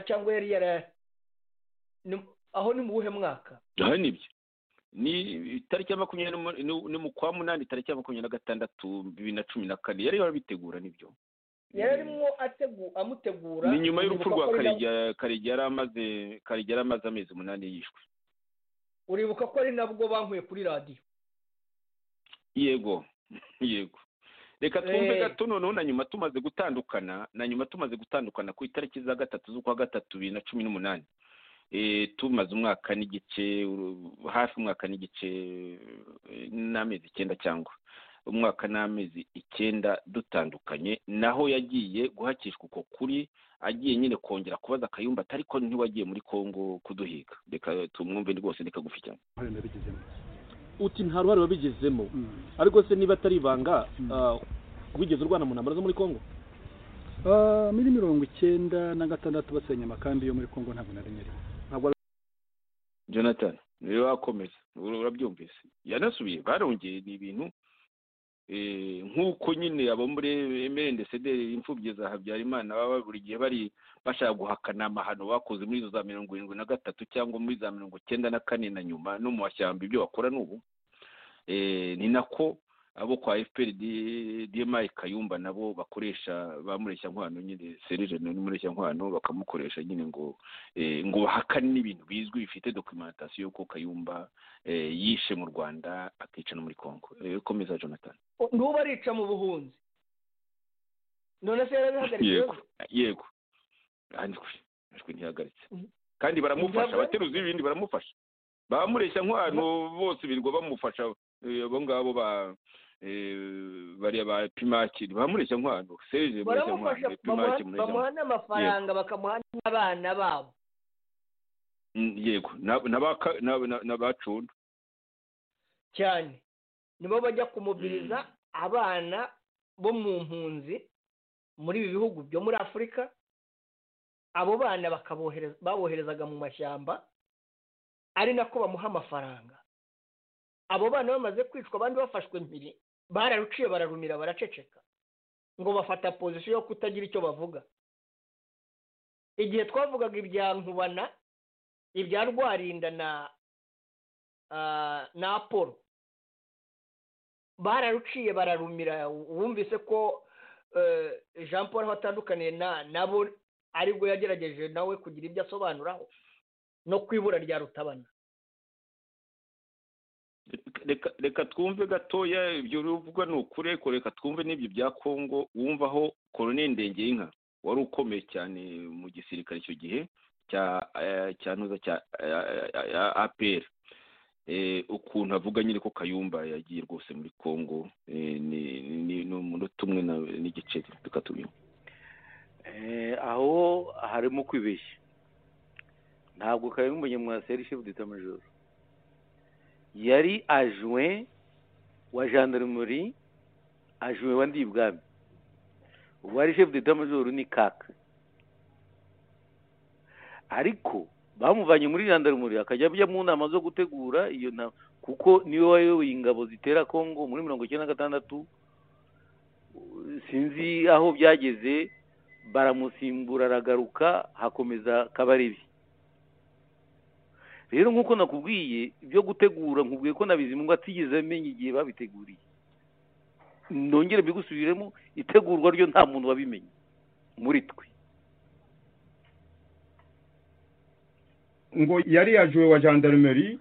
cyangwa yari yara aho ni mu buhe mwaka aha nibyo ni itariki ya makumyabiri ni mu kwa munani itariki ya makumyabiri na gatandatu bibiri na cumi na kane yari yarabitegura nibyo yari arimo amutegura ni nyuma y'urupfu rwa karegeya yari amaze amezi umunani yishwe uribuka ko ari nabwo bankuye kuri radiyo yego yego reka twumve gato noneho na nyuma tumaze gutandukana na nyuma tumaze gutandukana ku itariki za gatatu z'ukwa gatatu bibiri na cumi n'umunani tumaze umwaka n'igice hafi umwaka n'igice n'amezi icyenda cyangwa umwaka n'amezi icyenda dutandukanye naho yagiye guhakishwa uko kuri agiye nyine kongera kubaza akayumba ariko ntiwagiye muri congo kuduhiga reka tumwumve rwose reka gufi cyane uti nta ruhare wabigezemo ariko se niba atari ibanga wigeze urwana mu ntambara zo muri congo muri mirongo icyenda na gatandatu basenya amakambi yo muri congo ntabwo nari nyarimo jonathan niwe wakomeza urabyumvise yanasubiye barongeye ni ibintu nk'uko nyine abo muri emeli ndetse imfubyi za habyarimana baba buri gihe bari bashaka guhakana amahano bakoze muri izo za mirongo irindwi na gatatu cyangwa muri za mirongo icyenda na kane na nyuma no mu mashyamba ibyo bakora n'ubu ni nako abo kwa efuperi demayi kayumba nabo bakoresha bamureshya nkwano nyine serije n'umureshya nkwano bakamukoresha nyine ngo ngo bahakane n'ibintu bizwi bifite dokumentasiyo ko kayumba yishe mu rwanda akica no muri congo komeza jonathan n'ubu arica mu buhunzi none se yarabihagaritse yego yego ntihagaritse ntihagaritse kandi baramufasha abateruzi b'ibindi baramufasha bamureshya nkwano bose birirwa bamufasha abo ngabo ba bariya ba pimaki bamureshya nkwano serije mureshya nkwano pimaki bamuha n'amafaranga bakamuha n'abana babo yego n'abacunda cyane nibo bajya kumubiriza abana bo mu mpunzi muri ibi bihugu byo muri afurika abo bana baboherezaga mu mashyamba ari nako bamuha amafaranga abo bana bamaze kwicwa abandi bafashwe mpiri bararuciye bararumira baraceceka ngo bafata pozisiyo yo kutagira icyo bavuga igihe twavugaga ibya nkubana ibya rwarinda na na apolo bararuciye bararumira wumvise ko jean paul aho atandukaniye nabo aribwo yagerageje nawe kugira ibyo asobanuraho no ku ibura rya rutabana reka twumve gatoya ibyo bivugwa ni ukuri ariko reka twumve n'ibyo bya kongo wumvaho koroneli ndengeyinka wari ukomeye cyane mu gisirikare icyo gihe cya ntuza cya apr ukuntu avuga nyine ko kayumba yagiye rwose muri congo ni umunota umwe n'igiceri tukatubimba aho harimo kwibeshya ntabwo kayumba nyamwaseri shefu d'etat yari ajuwe wa gendarmerie ajuwe wa ndibwami ubu ari shefu d'etat ni kaka ariko bamuvanye muri jandarumuri akajya ajya mu nama zo gutegura iyo nama kuko niwe wayoboye ingabo zitera congo muri mirongo icyenda na gatandatu sinzi aho byageze baramusimbura aragaruka hakomeza kabarebe rero nk'uko nakubwiye ibyo gutegura nkubwiye ko na bizimungu atigeze amenya igihe babiteguriye nongere mbigusubiremo itegurwa ryo nta muntu wabimenye muri twe ngo yari yajuwe wa gendarmerie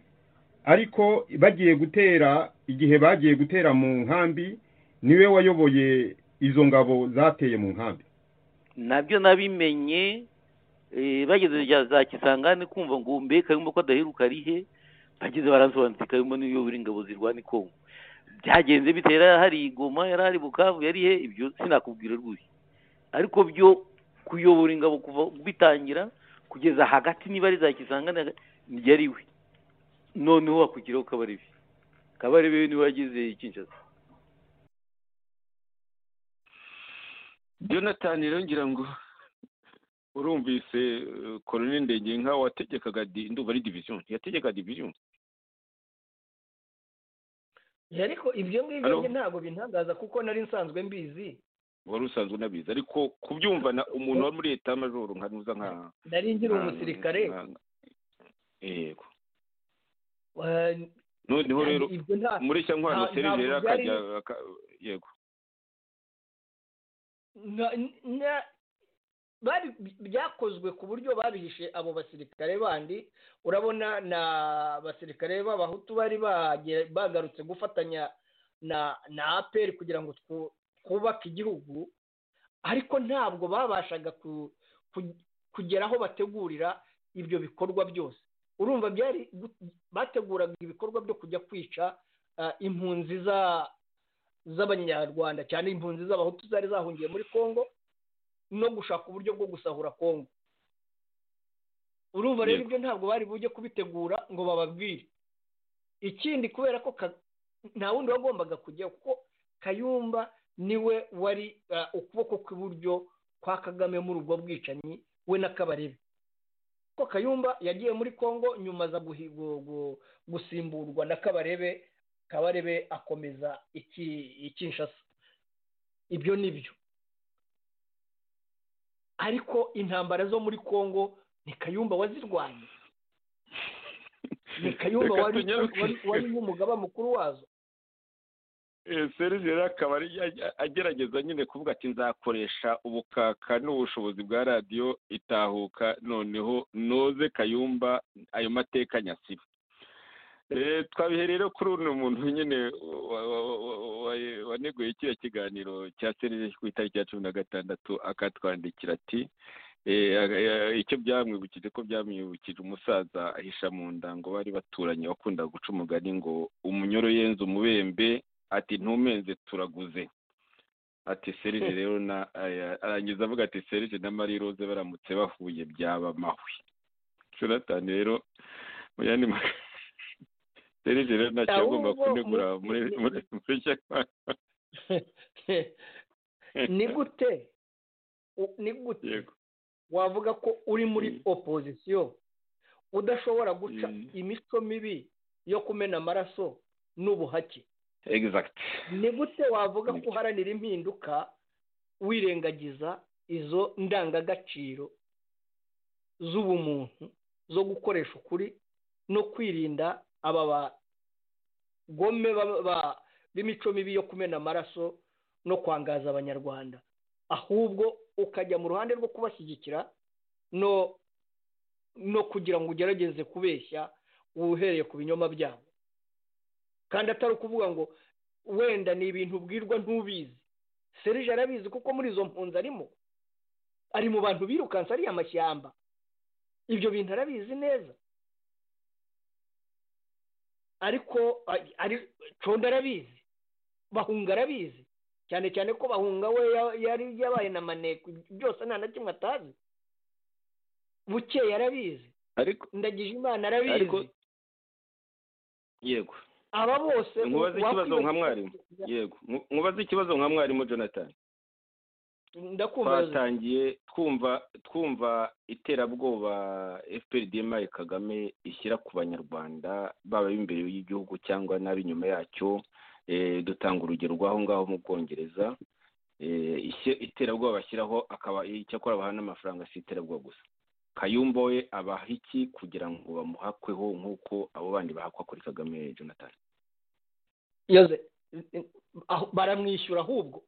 ariko bagiye gutera igihe bagiye gutera mu nkambi niwe wayoboye izo ngabo zateye mu nkambi nabyo nabimenye bageze za kisangane kumva ngo mbe kayumba ko adaheruka arihe bageze baransobanutse kayumba niyo buri ingabo zirwana ikongo byagenze bitera hari igoma yari ari bukavu yari he ibyo sinakubwira rwose ariko byo kuyobora ingabo kuva bitangira kugeza hagati niba ari za kisangane yari we noneho wakugiraho kabarebe kabarebe niwe wagize ikinjaza jonathan rero ngira ngo urumvise koloneli ndengenka wategekaga ndumva ari diviziyo yategekaga diviziyo ariko ibyo ngibyo ntabwo bintangaza kuko nari nsanzwe mbizi wari usanzwe unabizi ariko kubyumva umuntu wari muri leta y'amajoro nka nuza nka nari ngira umusirikare yego noneho rero muri cya nkwano seriveri akajya yego byakozwe ku buryo babihishe abo basirikare bandi urabona na basirikare b'abahutu bari bagarutse gufatanya na aperi kugira ngo twubake igihugu ariko ntabwo babashaga kugera aho bategurira ibyo bikorwa byose urumva byari bateguraga ibikorwa byo kujya kwica impunzi z'abanyarwanda cyane impunzi z'abahutu zari zahungiye muri congo no gushaka uburyo bwo gusahura kongo urumva rero ibyo ntabwo bari bujye kubitegura ngo bababwire ikindi kubera ko nta wundi wagombaga kujya kuko kayumba niwe wari ukuboko kw'iburyo kwa kagame muri ubwo bwicanyi we na kabarebe ko kayumba yagiye muri kongo nyuma aza gusimburwa na kabarebe kabarebe akomeza ikinshasa ibyo ni byo ariko intambara zo muri congo ni kayumba wazirwanya ni kayumba wari umugaba mukuru wazo serivisi akaba agerageza nyine kuvuga ati nzakoresha ubukaka n'ubushobozi bwa radiyo itahuka noneho noze kayumba ayo mateka nyasiba twabiherere kuri uno muntu nyine waneguye kiriya kiganiro cya serivisi ku itariki ya cumi na gatandatu akatwandikira ati icyo byamwibukije ko byamwibukije umusaza ahisha mu nda ngo bari baturanye wakundaga guca umugani ngo umunyoro yenze umubembe ati ntumenze turaguze ati serije rero na arangiza avuga ati serije na marie rose baramutse bahuye byaba amahwi jonathan rero mu yandi magambo serije rero ntacyo agomba kunegura muri cya ni gute ni gute wavuga ko uri muri opozisiyo udashobora guca imico mibi yo kumena amaraso n'ubuhake ni gute wavuga ko uharanira impinduka wirengagiza izo ndangagaciro z'ubumuntu zo gukoresha ukuri no kwirinda aba bagome b'imico mibi yo kumena amaraso no kwangaza abanyarwanda ahubwo ukajya mu ruhande rwo kubashyigikira no no kugira ngo ugerageze kubeshya uhereye ku binyoma byabo kandi atari ukuvuga ngo wenda ni ibintu ubwirwa ntubizi serije arabizi kuko muri izo mpunzi arimo ari mu bantu birukansa ariya amashyamba ibyo bintu arabizi neza ariko conda arabizi bahunga arabizi cyane cyane ko bahunga we yari yabaye na maneko byose nta na kimwe atazi bukeye arabizi ndagije imana arabizi yego aba bose nkubaze ikibazo nka mwarimu yego nkubaze ikibazo nka mwarimu jonathan twatangiye twumva twumva iterabwoba fprdmi kagame ishyira ku banyarwanda baba imbere y'igihugu cyangwa n'ab'inyuma yacyo dutanga urugero rw'aho ngaho mu bwongereza iterabwoba bashyiraho akaba icyakora baha n'amafaranga si iterabwoba gusa kayumba we abaha iki kugira ngo bamuhakweho nk'uko abo bandi bahakwa kuri kagame jonathan baramwishyura ahubwo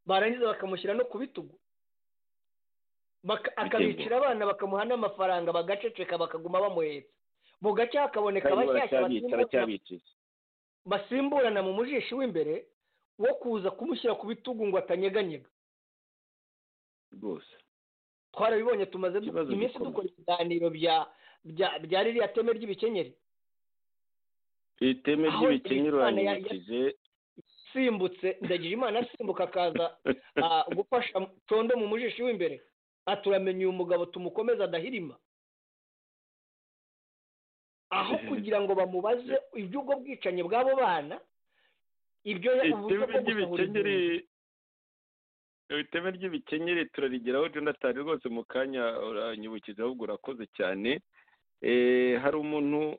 barangiza bakamushyira no ku bitugu akabicira abana bakamuha n'amafaranga bagaceceka bakaguma bamuhetse mu gace hakaboneka bashyashya basimburana mu mujishi w'imbere wo kuza kumushyira ku bitugu ngo atanyeganyega rwose twarabibonye tumaze iminsi dukora ibiganiro bya ririya teme ry'ibikenyeri iri teme ry'ibikenyeri uranyibukije asimbutse ndagira imana asimbuka akaza gufasha condo mu mujishi w'imbere aturamenye uyu mugabo tumukomeze adahirima aho kugira ngo bamubaze iby'ubwo bwicanyi bw'abo bana ibyo uburyo bwo gusahura iteme ry'ibikenyeri turarigeraho jonathan rwose mu kanya uranyibukiza ahubwo urakoze cyane hari umuntu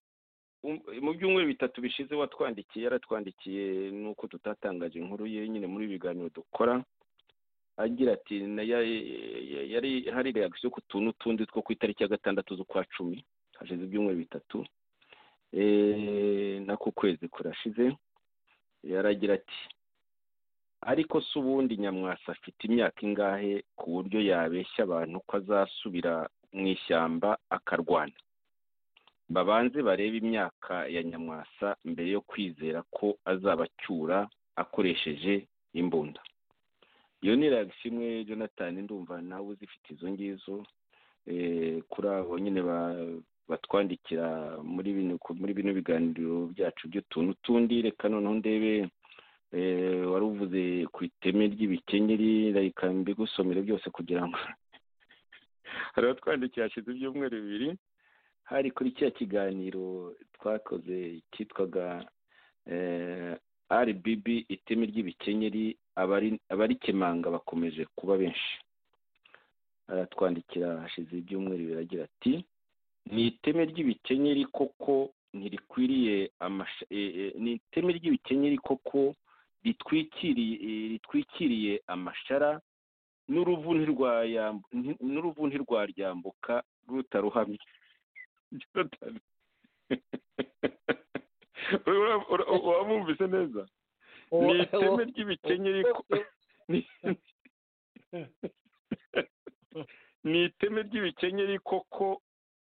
mu byumweru bitatu bishize watwandikiye yaratwandikiye nuko tutatangaje inkuru ye nyine muri ibiganiro dukora agira ati yari hari reagisiyo ku tuntu tundi two ku itariki ya gatandatu z'ukwa cumi hashize ibyumweru bitatu nako kwezi kurashize yaragira ati ariko se ubundi nyamwasa afite imyaka ingahe ku buryo yabeshya abantu ko azasubira mu ishyamba akarwana babanze barebe imyaka ya nyamwasa mbere yo kwizera ko azabacyura akoresheje imbunda iyo ni reagisiyo imwe jonathan ndumva nawe uzifite izo ngizo kuri abo nyine batwandikira muri bino biganiro byacu by'utuntu tundi reka noneho ndebe wari uvuze ku iteme ry'ibikenyeri reka mbigusomere byose kugira ngo hari abatwandikiye hashize ibyumweru bibiri hari kuri kiriya kiganiro twakoze cyitwaga rbb iteme ry'ibikenyeri abarikemanga bakomeje kuba benshi aratwandikira hashize ibyumweru biragira ati ni iteme ry'ibikenyeri koko ntirikwiriye ni iteme ry'ibikenyeri koko ritwikiriye amashara n'uruvu ntirwaryambuka rutaruhamye wamwumvise neza ni iteme ry'ibikenyeri ni iteme ry'ibikenyeri koko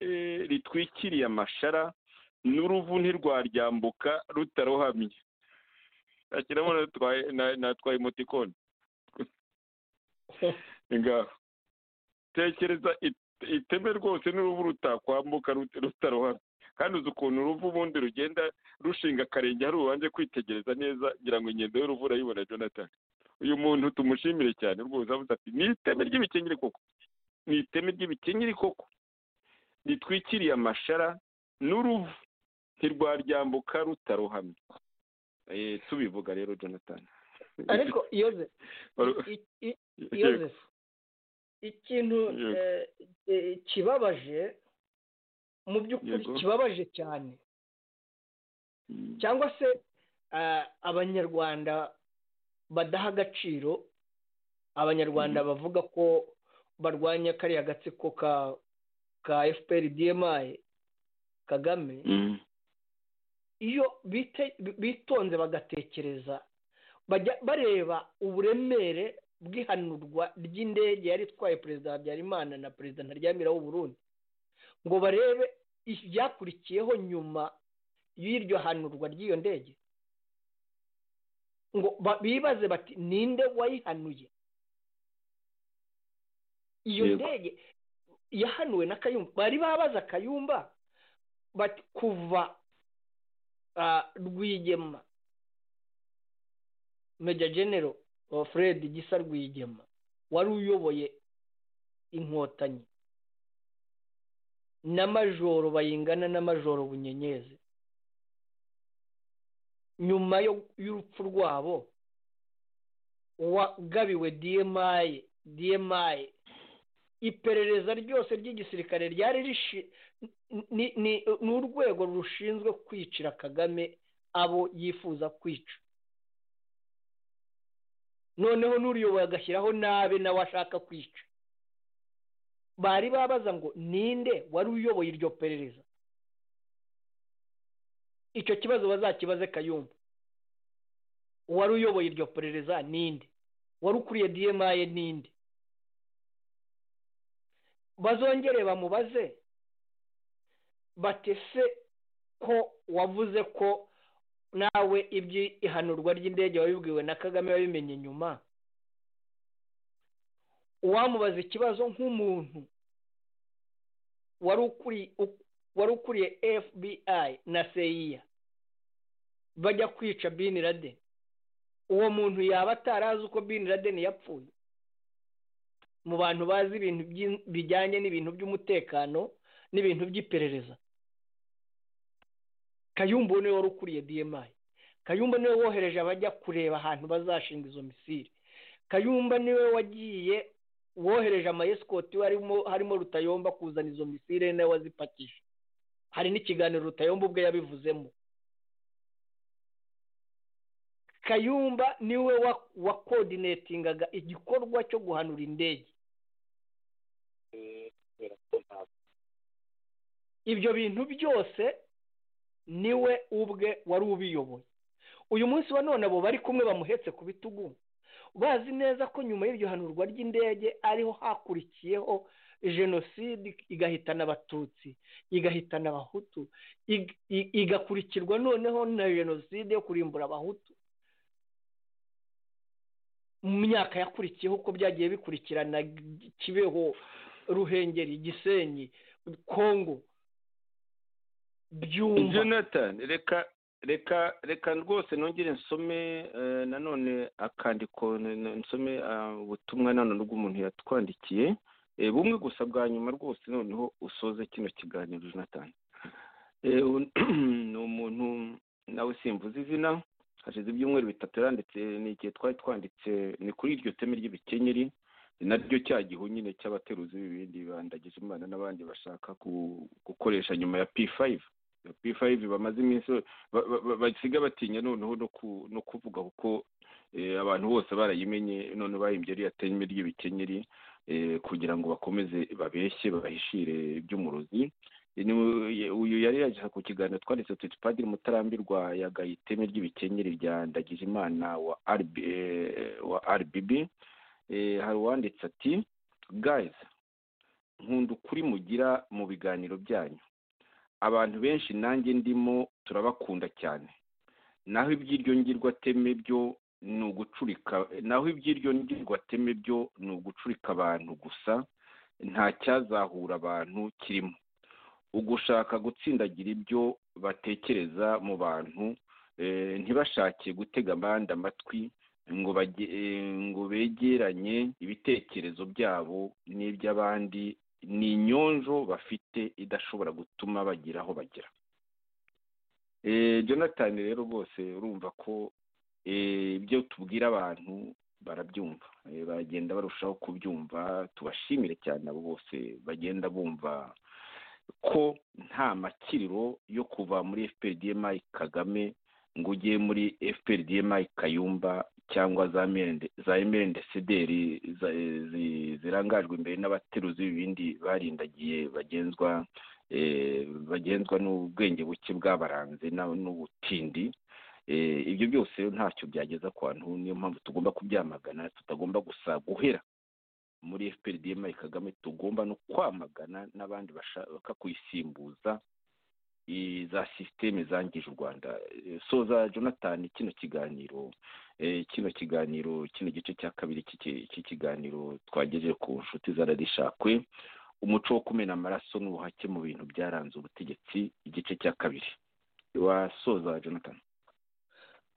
ritwikiriye amashara n'uruvu ntirwaryambuka rutaruhamye akiramo natwaye emotikoni ngaho tekereza iteme rwose n'uruvu rutakwambuka rutaruhamye kandi uzi ukuntu uruvu ubundi rugenda rushinga akarenge hari ubanje kwitegereza neza ngira ngo ingendo y'uruvu urayibona jonathan uyu muntu tumushimire cyane rwose avuze ati ni iteme ry'ibikenyeri koko ni iteme ry'ibikenyeri koko ritwikiriye amashara n'uruvu ntirwaryambuka rutaruhamye tubivuga rero jonathan ariko yozefu ikintu kibabaje mu by'ukuri kibabaje cyane cyangwa se abanyarwanda badaha agaciro abanyarwanda bavuga ko barwanya kariya gatsiko ka ka efuperi diyemayi kagame iyo bitonze bagatekereza bajya bareba uburemere bw'ihanurwa ry'indege yari itwaye perezida habyarimana na perezida ntaryamira w'uburundi ngo barebe ibyakurikiyeho nyuma y'iryo hanurwa ry'iyo ndege ngo bibaze bati ninde wayihanuye iyo ndege yahanuwe na kayumba bari babaza kayumba bati kuva rwigema meja genero fred gisa rwigema wari uyoboye inkotanyi n'amajoro bayingana n'amajoro bunyenyezi nyuma y'urupfu rwabo wagabiwe diyemaye diyemaye iperereza ryose ry'igisirikare ryari rishi ni urwego rushinzwe kwicira kagame abo yifuza kwica noneho n'uriyoboye agashyiraho nabe nawe ashaka kwica bari babaza ngo ninde wari uyoboye iryo perereza icyo kibazo bazakibaze kayumba uwari uyoboye iryo perereza ninde wari ukuriye diyemaye ninde bazongere bamubaze batese ko wavuze ko nawe ihanurwa ry'indege wabibwiwe na kagame wabimenye nyuma uwamubaza ikibazo nk'umuntu wari ukuriye fbi na seyiya bajya kwica bin laden uwo muntu yaba atarazi uko bin laden yapfuye mu bantu bazi ibintu bijyanye n'ibintu by'umutekano n'ibintu by'iperereza kayumba niwe wari ukuriye diyemayi kayumba niwe wohereje abajya kureba ahantu bazashinga izo misiri kayumba niwe wagiye wohereje amayesikoti we harimo rutayomba kuzana izo misire nawe wazipakije hari n'ikiganiro rutayomba ubwe yabivuzemo kayumba niwe wakodinetingaga igikorwa cyo guhanura indege ibyo bintu byose niwe ubwe wari ubiyoboye uyu munsi wa none abo bari kumwe bamuhetse ku bitugu bazi neza ko nyuma y'iryo hanurwa ry'indege ariho hakurikiyeho jenoside igahitana abatutsi igahitana abahutu igakurikirwa noneho na jenoside yo kurimbura abahutu mu myaka yakurikiyeho uko byagiye bikurikirana kibeho ruhengeri gisenyi kongo byumva jonathan reka reka reka rwose nongere nsome nanone akandiko nsome ubutumwa nanone bw'umuntu yatwandikiye bumwe gusa bwa nyuma rwose noneho usoze kino kiganiro jonathan ni umuntu nawe simvuze izina hashize ibyumweru bitatu yaranditse ni igihe twari twanditse ni kuri iryo teme ry'ibikenyeri naryo cya gihu nyine cy'abateruzi b'ibindi bandagije imana n'abandi bashaka gukoresha nyuma ya p5 p5 bamaze iminsi basiga batinya noneho no kuvuga kuko abantu bose barayimenye none bahimbye iriya teme ry'ibikenyeri kugira ngo bakomeze babeshye babahishire iby'umurozi uyu yari yaje ku kiganiro twanditse tuti padiri mutarambirwa yagaye iteme ry'ibikenyeri rya ndagijimana wa rbb hari uwanditse ati gayizi nkunda ukuri mugira mu biganiro byanyu abantu benshi nanjye ndimo turabakunda cyane naho iby'iryo ngirwateme byo ni ugucurika naho iby'iryo ngirwateme byo ni ugucurika abantu gusa nta cyazahura abantu kirimo ugushaka gutsindagira ibyo batekereza mu bantu ntibashake gutega abandi amatwi ngo begeranye ibitekerezo byabo n'iby'abandi ni inyonjo bafite idashobora gutuma bagira aho bagera jonathan rero rwose urumva ko ibyo tubwira abantu barabyumva bagenda barushaho kubyumva tubashimire cyane abo bose bagenda bumva ko nta makiriro yo kuva muri fprdmi kagame ngo ujye muri fprdmi kayumba cyangwa za emerende sederi zirangajwe imbere n'abateruzi b'ibindi barindagiye bagenzwa bagenzwa n'ubwenge buke bw'abaranze n'ubutindi ibyo byose ntacyo byageza ku bantu niyo mpamvu tugomba kubyamagana tutagomba gusa guhera muri fprdmi kagame tugomba no kwamagana n'abandi bashaka kuyisimbuza za sisiteme zangije u rwanda soza jonathan kino kiganiro kino kiganiro kino gice cya kabiri cy'ikiganiro twagejeje ku nshuti zaradishakwe umuco wo kumena amaraso n'ubuhake mu bintu byaranze ubutegetsi igice cya kabiri wasoza jonathan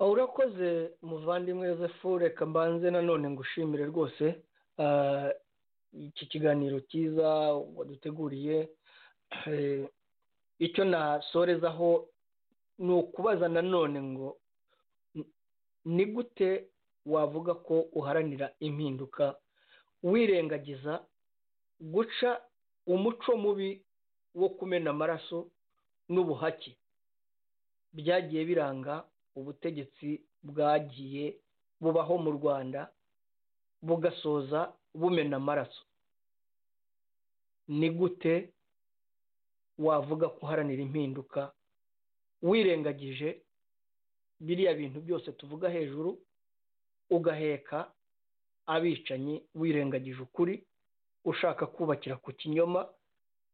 urakoze muvandimwe yosefu reka mbanze nanone ngushimire rwose iki kiganiro cyiza waduteguriye icyo nasorezaho ni ukubaza nanone ngo ni gute wavuga ko uharanira impinduka wirengagiza guca umuco mubi wo kumena amaraso n'ubuhake byagiye biranga ubutegetsi bwagiye bubaho mu rwanda bugasoza bumena amaraso ni gute wavuga ko uharanira impinduka wirengagije biriya bintu byose tuvuga hejuru ugaheka abicanyi wirengagije ukuri ushaka kubakira ku kinyoma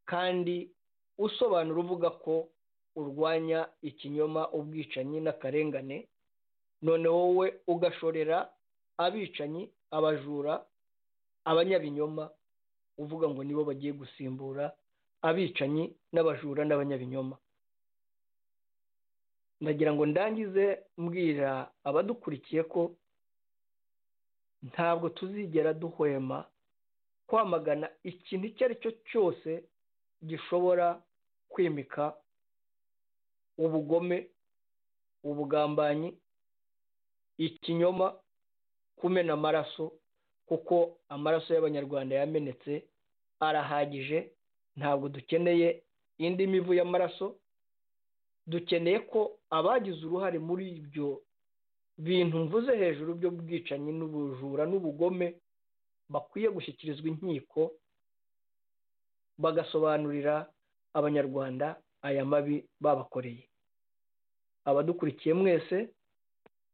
kandi usobanura uvuga ko urwanya ikinyoma ubwicanyi n'akarengane none wowe ugashorera abicanyi abajura abanyabinyoma uvuga ngo nibo bagiye gusimbura abicanyi n'abajura n'abanyabinyoma ndagira ngo ndangize mbwira abadukurikiye ko ntabwo tuzigera duhwema kwamagana ikintu icyo ari cyo cyose gishobora kwimika ubugome ubugambanyi ikinyoma kumena amaraso kuko amaraso y'abanyarwanda yamenetse arahagije ntabwo dukeneye indi mivu y'amaraso dukeneye ko abagize uruhare muri ibyo bintu mvuze hejuru by'ubwicanyi n'ubujura n'ubugome bakwiye gushyikirizwa inkiko bagasobanurira abanyarwanda aya mabi babakoreye abadukurikiye mwese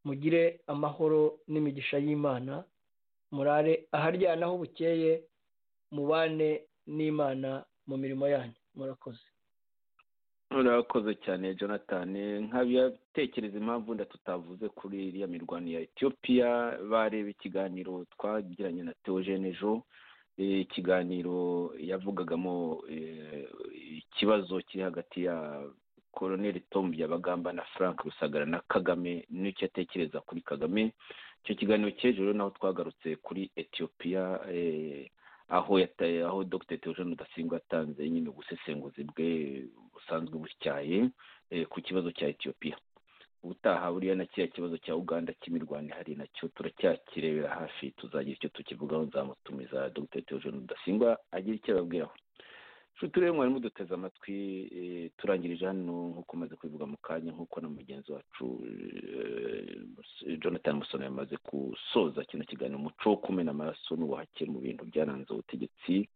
mugire amahoro n'imigisha y'imana murare aharyanaho bukeye mubane n'imana mu mirimo yanyu murakoze murakoze cyane jonathan nkabiyatekereza impamvu nda tutavuze kuri iriya mirwano ya etiyopiya bareba ikiganiro twagiranye na teogene ejo ikiganiro yavugagamo ikibazo kiri hagati ya koroneli tombi yabagamba na frank rusagara na kagame n'icyo atekereza kuri kagame icyo kiganiro cy'ejo naho twagarutse kuri etiyopiya aho yataye aho dogiteri teogene udasimba yatanze nyine ubusesenguzi bwe busanzwe butyaye ku kibazo cya etiyopiya ubutaha buriya na kiriya kibazo cya uganda cy'imirwano ihari nacyo turacyakirebera hafi tuzagira icyo tukivugaho nzamutumiza dogiteri teogene udasimba agira icyo ababwiraho nshuti rero mwarimu duteze amatwi turangirije hano nk'uko umaze kubivuga mu kanya nk'uko na mugenzi wacu jonathan musoni yamaze gusoza kino kiganiro umuco wo kumena amaraso n'ubuhake mu bintu byaranze ubutegetsi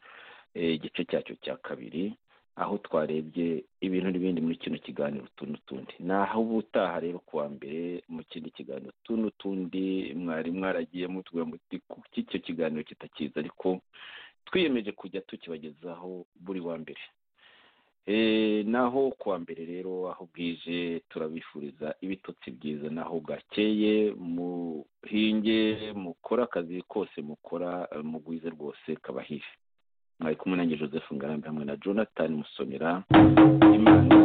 igice cyacyo cya kabiri aho twarebye ibintu n'ibindi muri kino kiganiro utu n'utundi ni aho ubutaha rero kuwa mbere mu kindi kiganiro utu n'utundi mwari mwaragiye mutubwira muti kuki icyo kiganiro kitakiza ariko twiyemeje kujya tukibagezaho buri wa mbere naho kuwa mbere rero aho bwije turabifuriza ibitotsi byiza naho bwakeye muhinge mukora akazi kose mukora mugwize rwose kabahihe mwari kumwe nange joseph ngarambe hamwe na jonathan musonera imana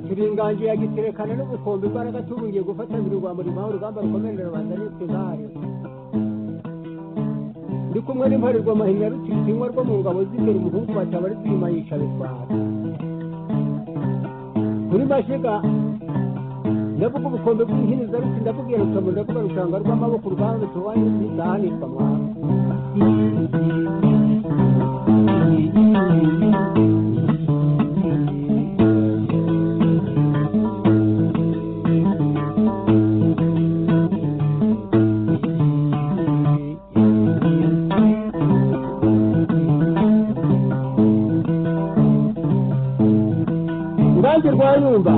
giterekana n'ubukombe imbaraga tubungiye gufatanira urwambo rimuha urugamba rukomerera rubanda n'utugare ndi kumwe n'imparirwa mahinya rutitinywa rwo mu ngabo z'imbere umuhungu batabari tuyuma yica bitwara kuri mashiga ndavuga ubukombe bw'inkiniza ruti ndabubwira rukamu ndavuga rushanga rw'amaboko uruganda rutubaye ruzizahanirwa mwana rwayumba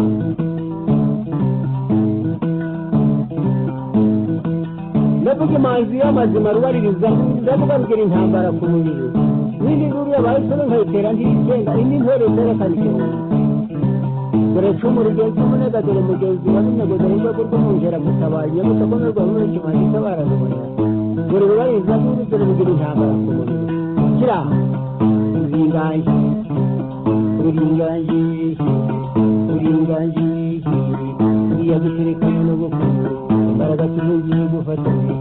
ndavuga imanzi y'amazima rubaririza ndavuga rugira intambara ku mubiri n'indi nguru yabaye nsoro nkayitera ntirigenga indi ntore zerekana igihumbi dore cumu rigenzi umunega dore mugenzi wa n'umwego dore urwego rw'umwungera gutabaye iyo mutakomerwa muri iki manzi itabarazabona dore rubaririza n'indi dore rugira intambara ku mubiri kira uringaye uringaye uringaniye iya guterekana n'ubukungu imbaraga tuzongeye gufatanya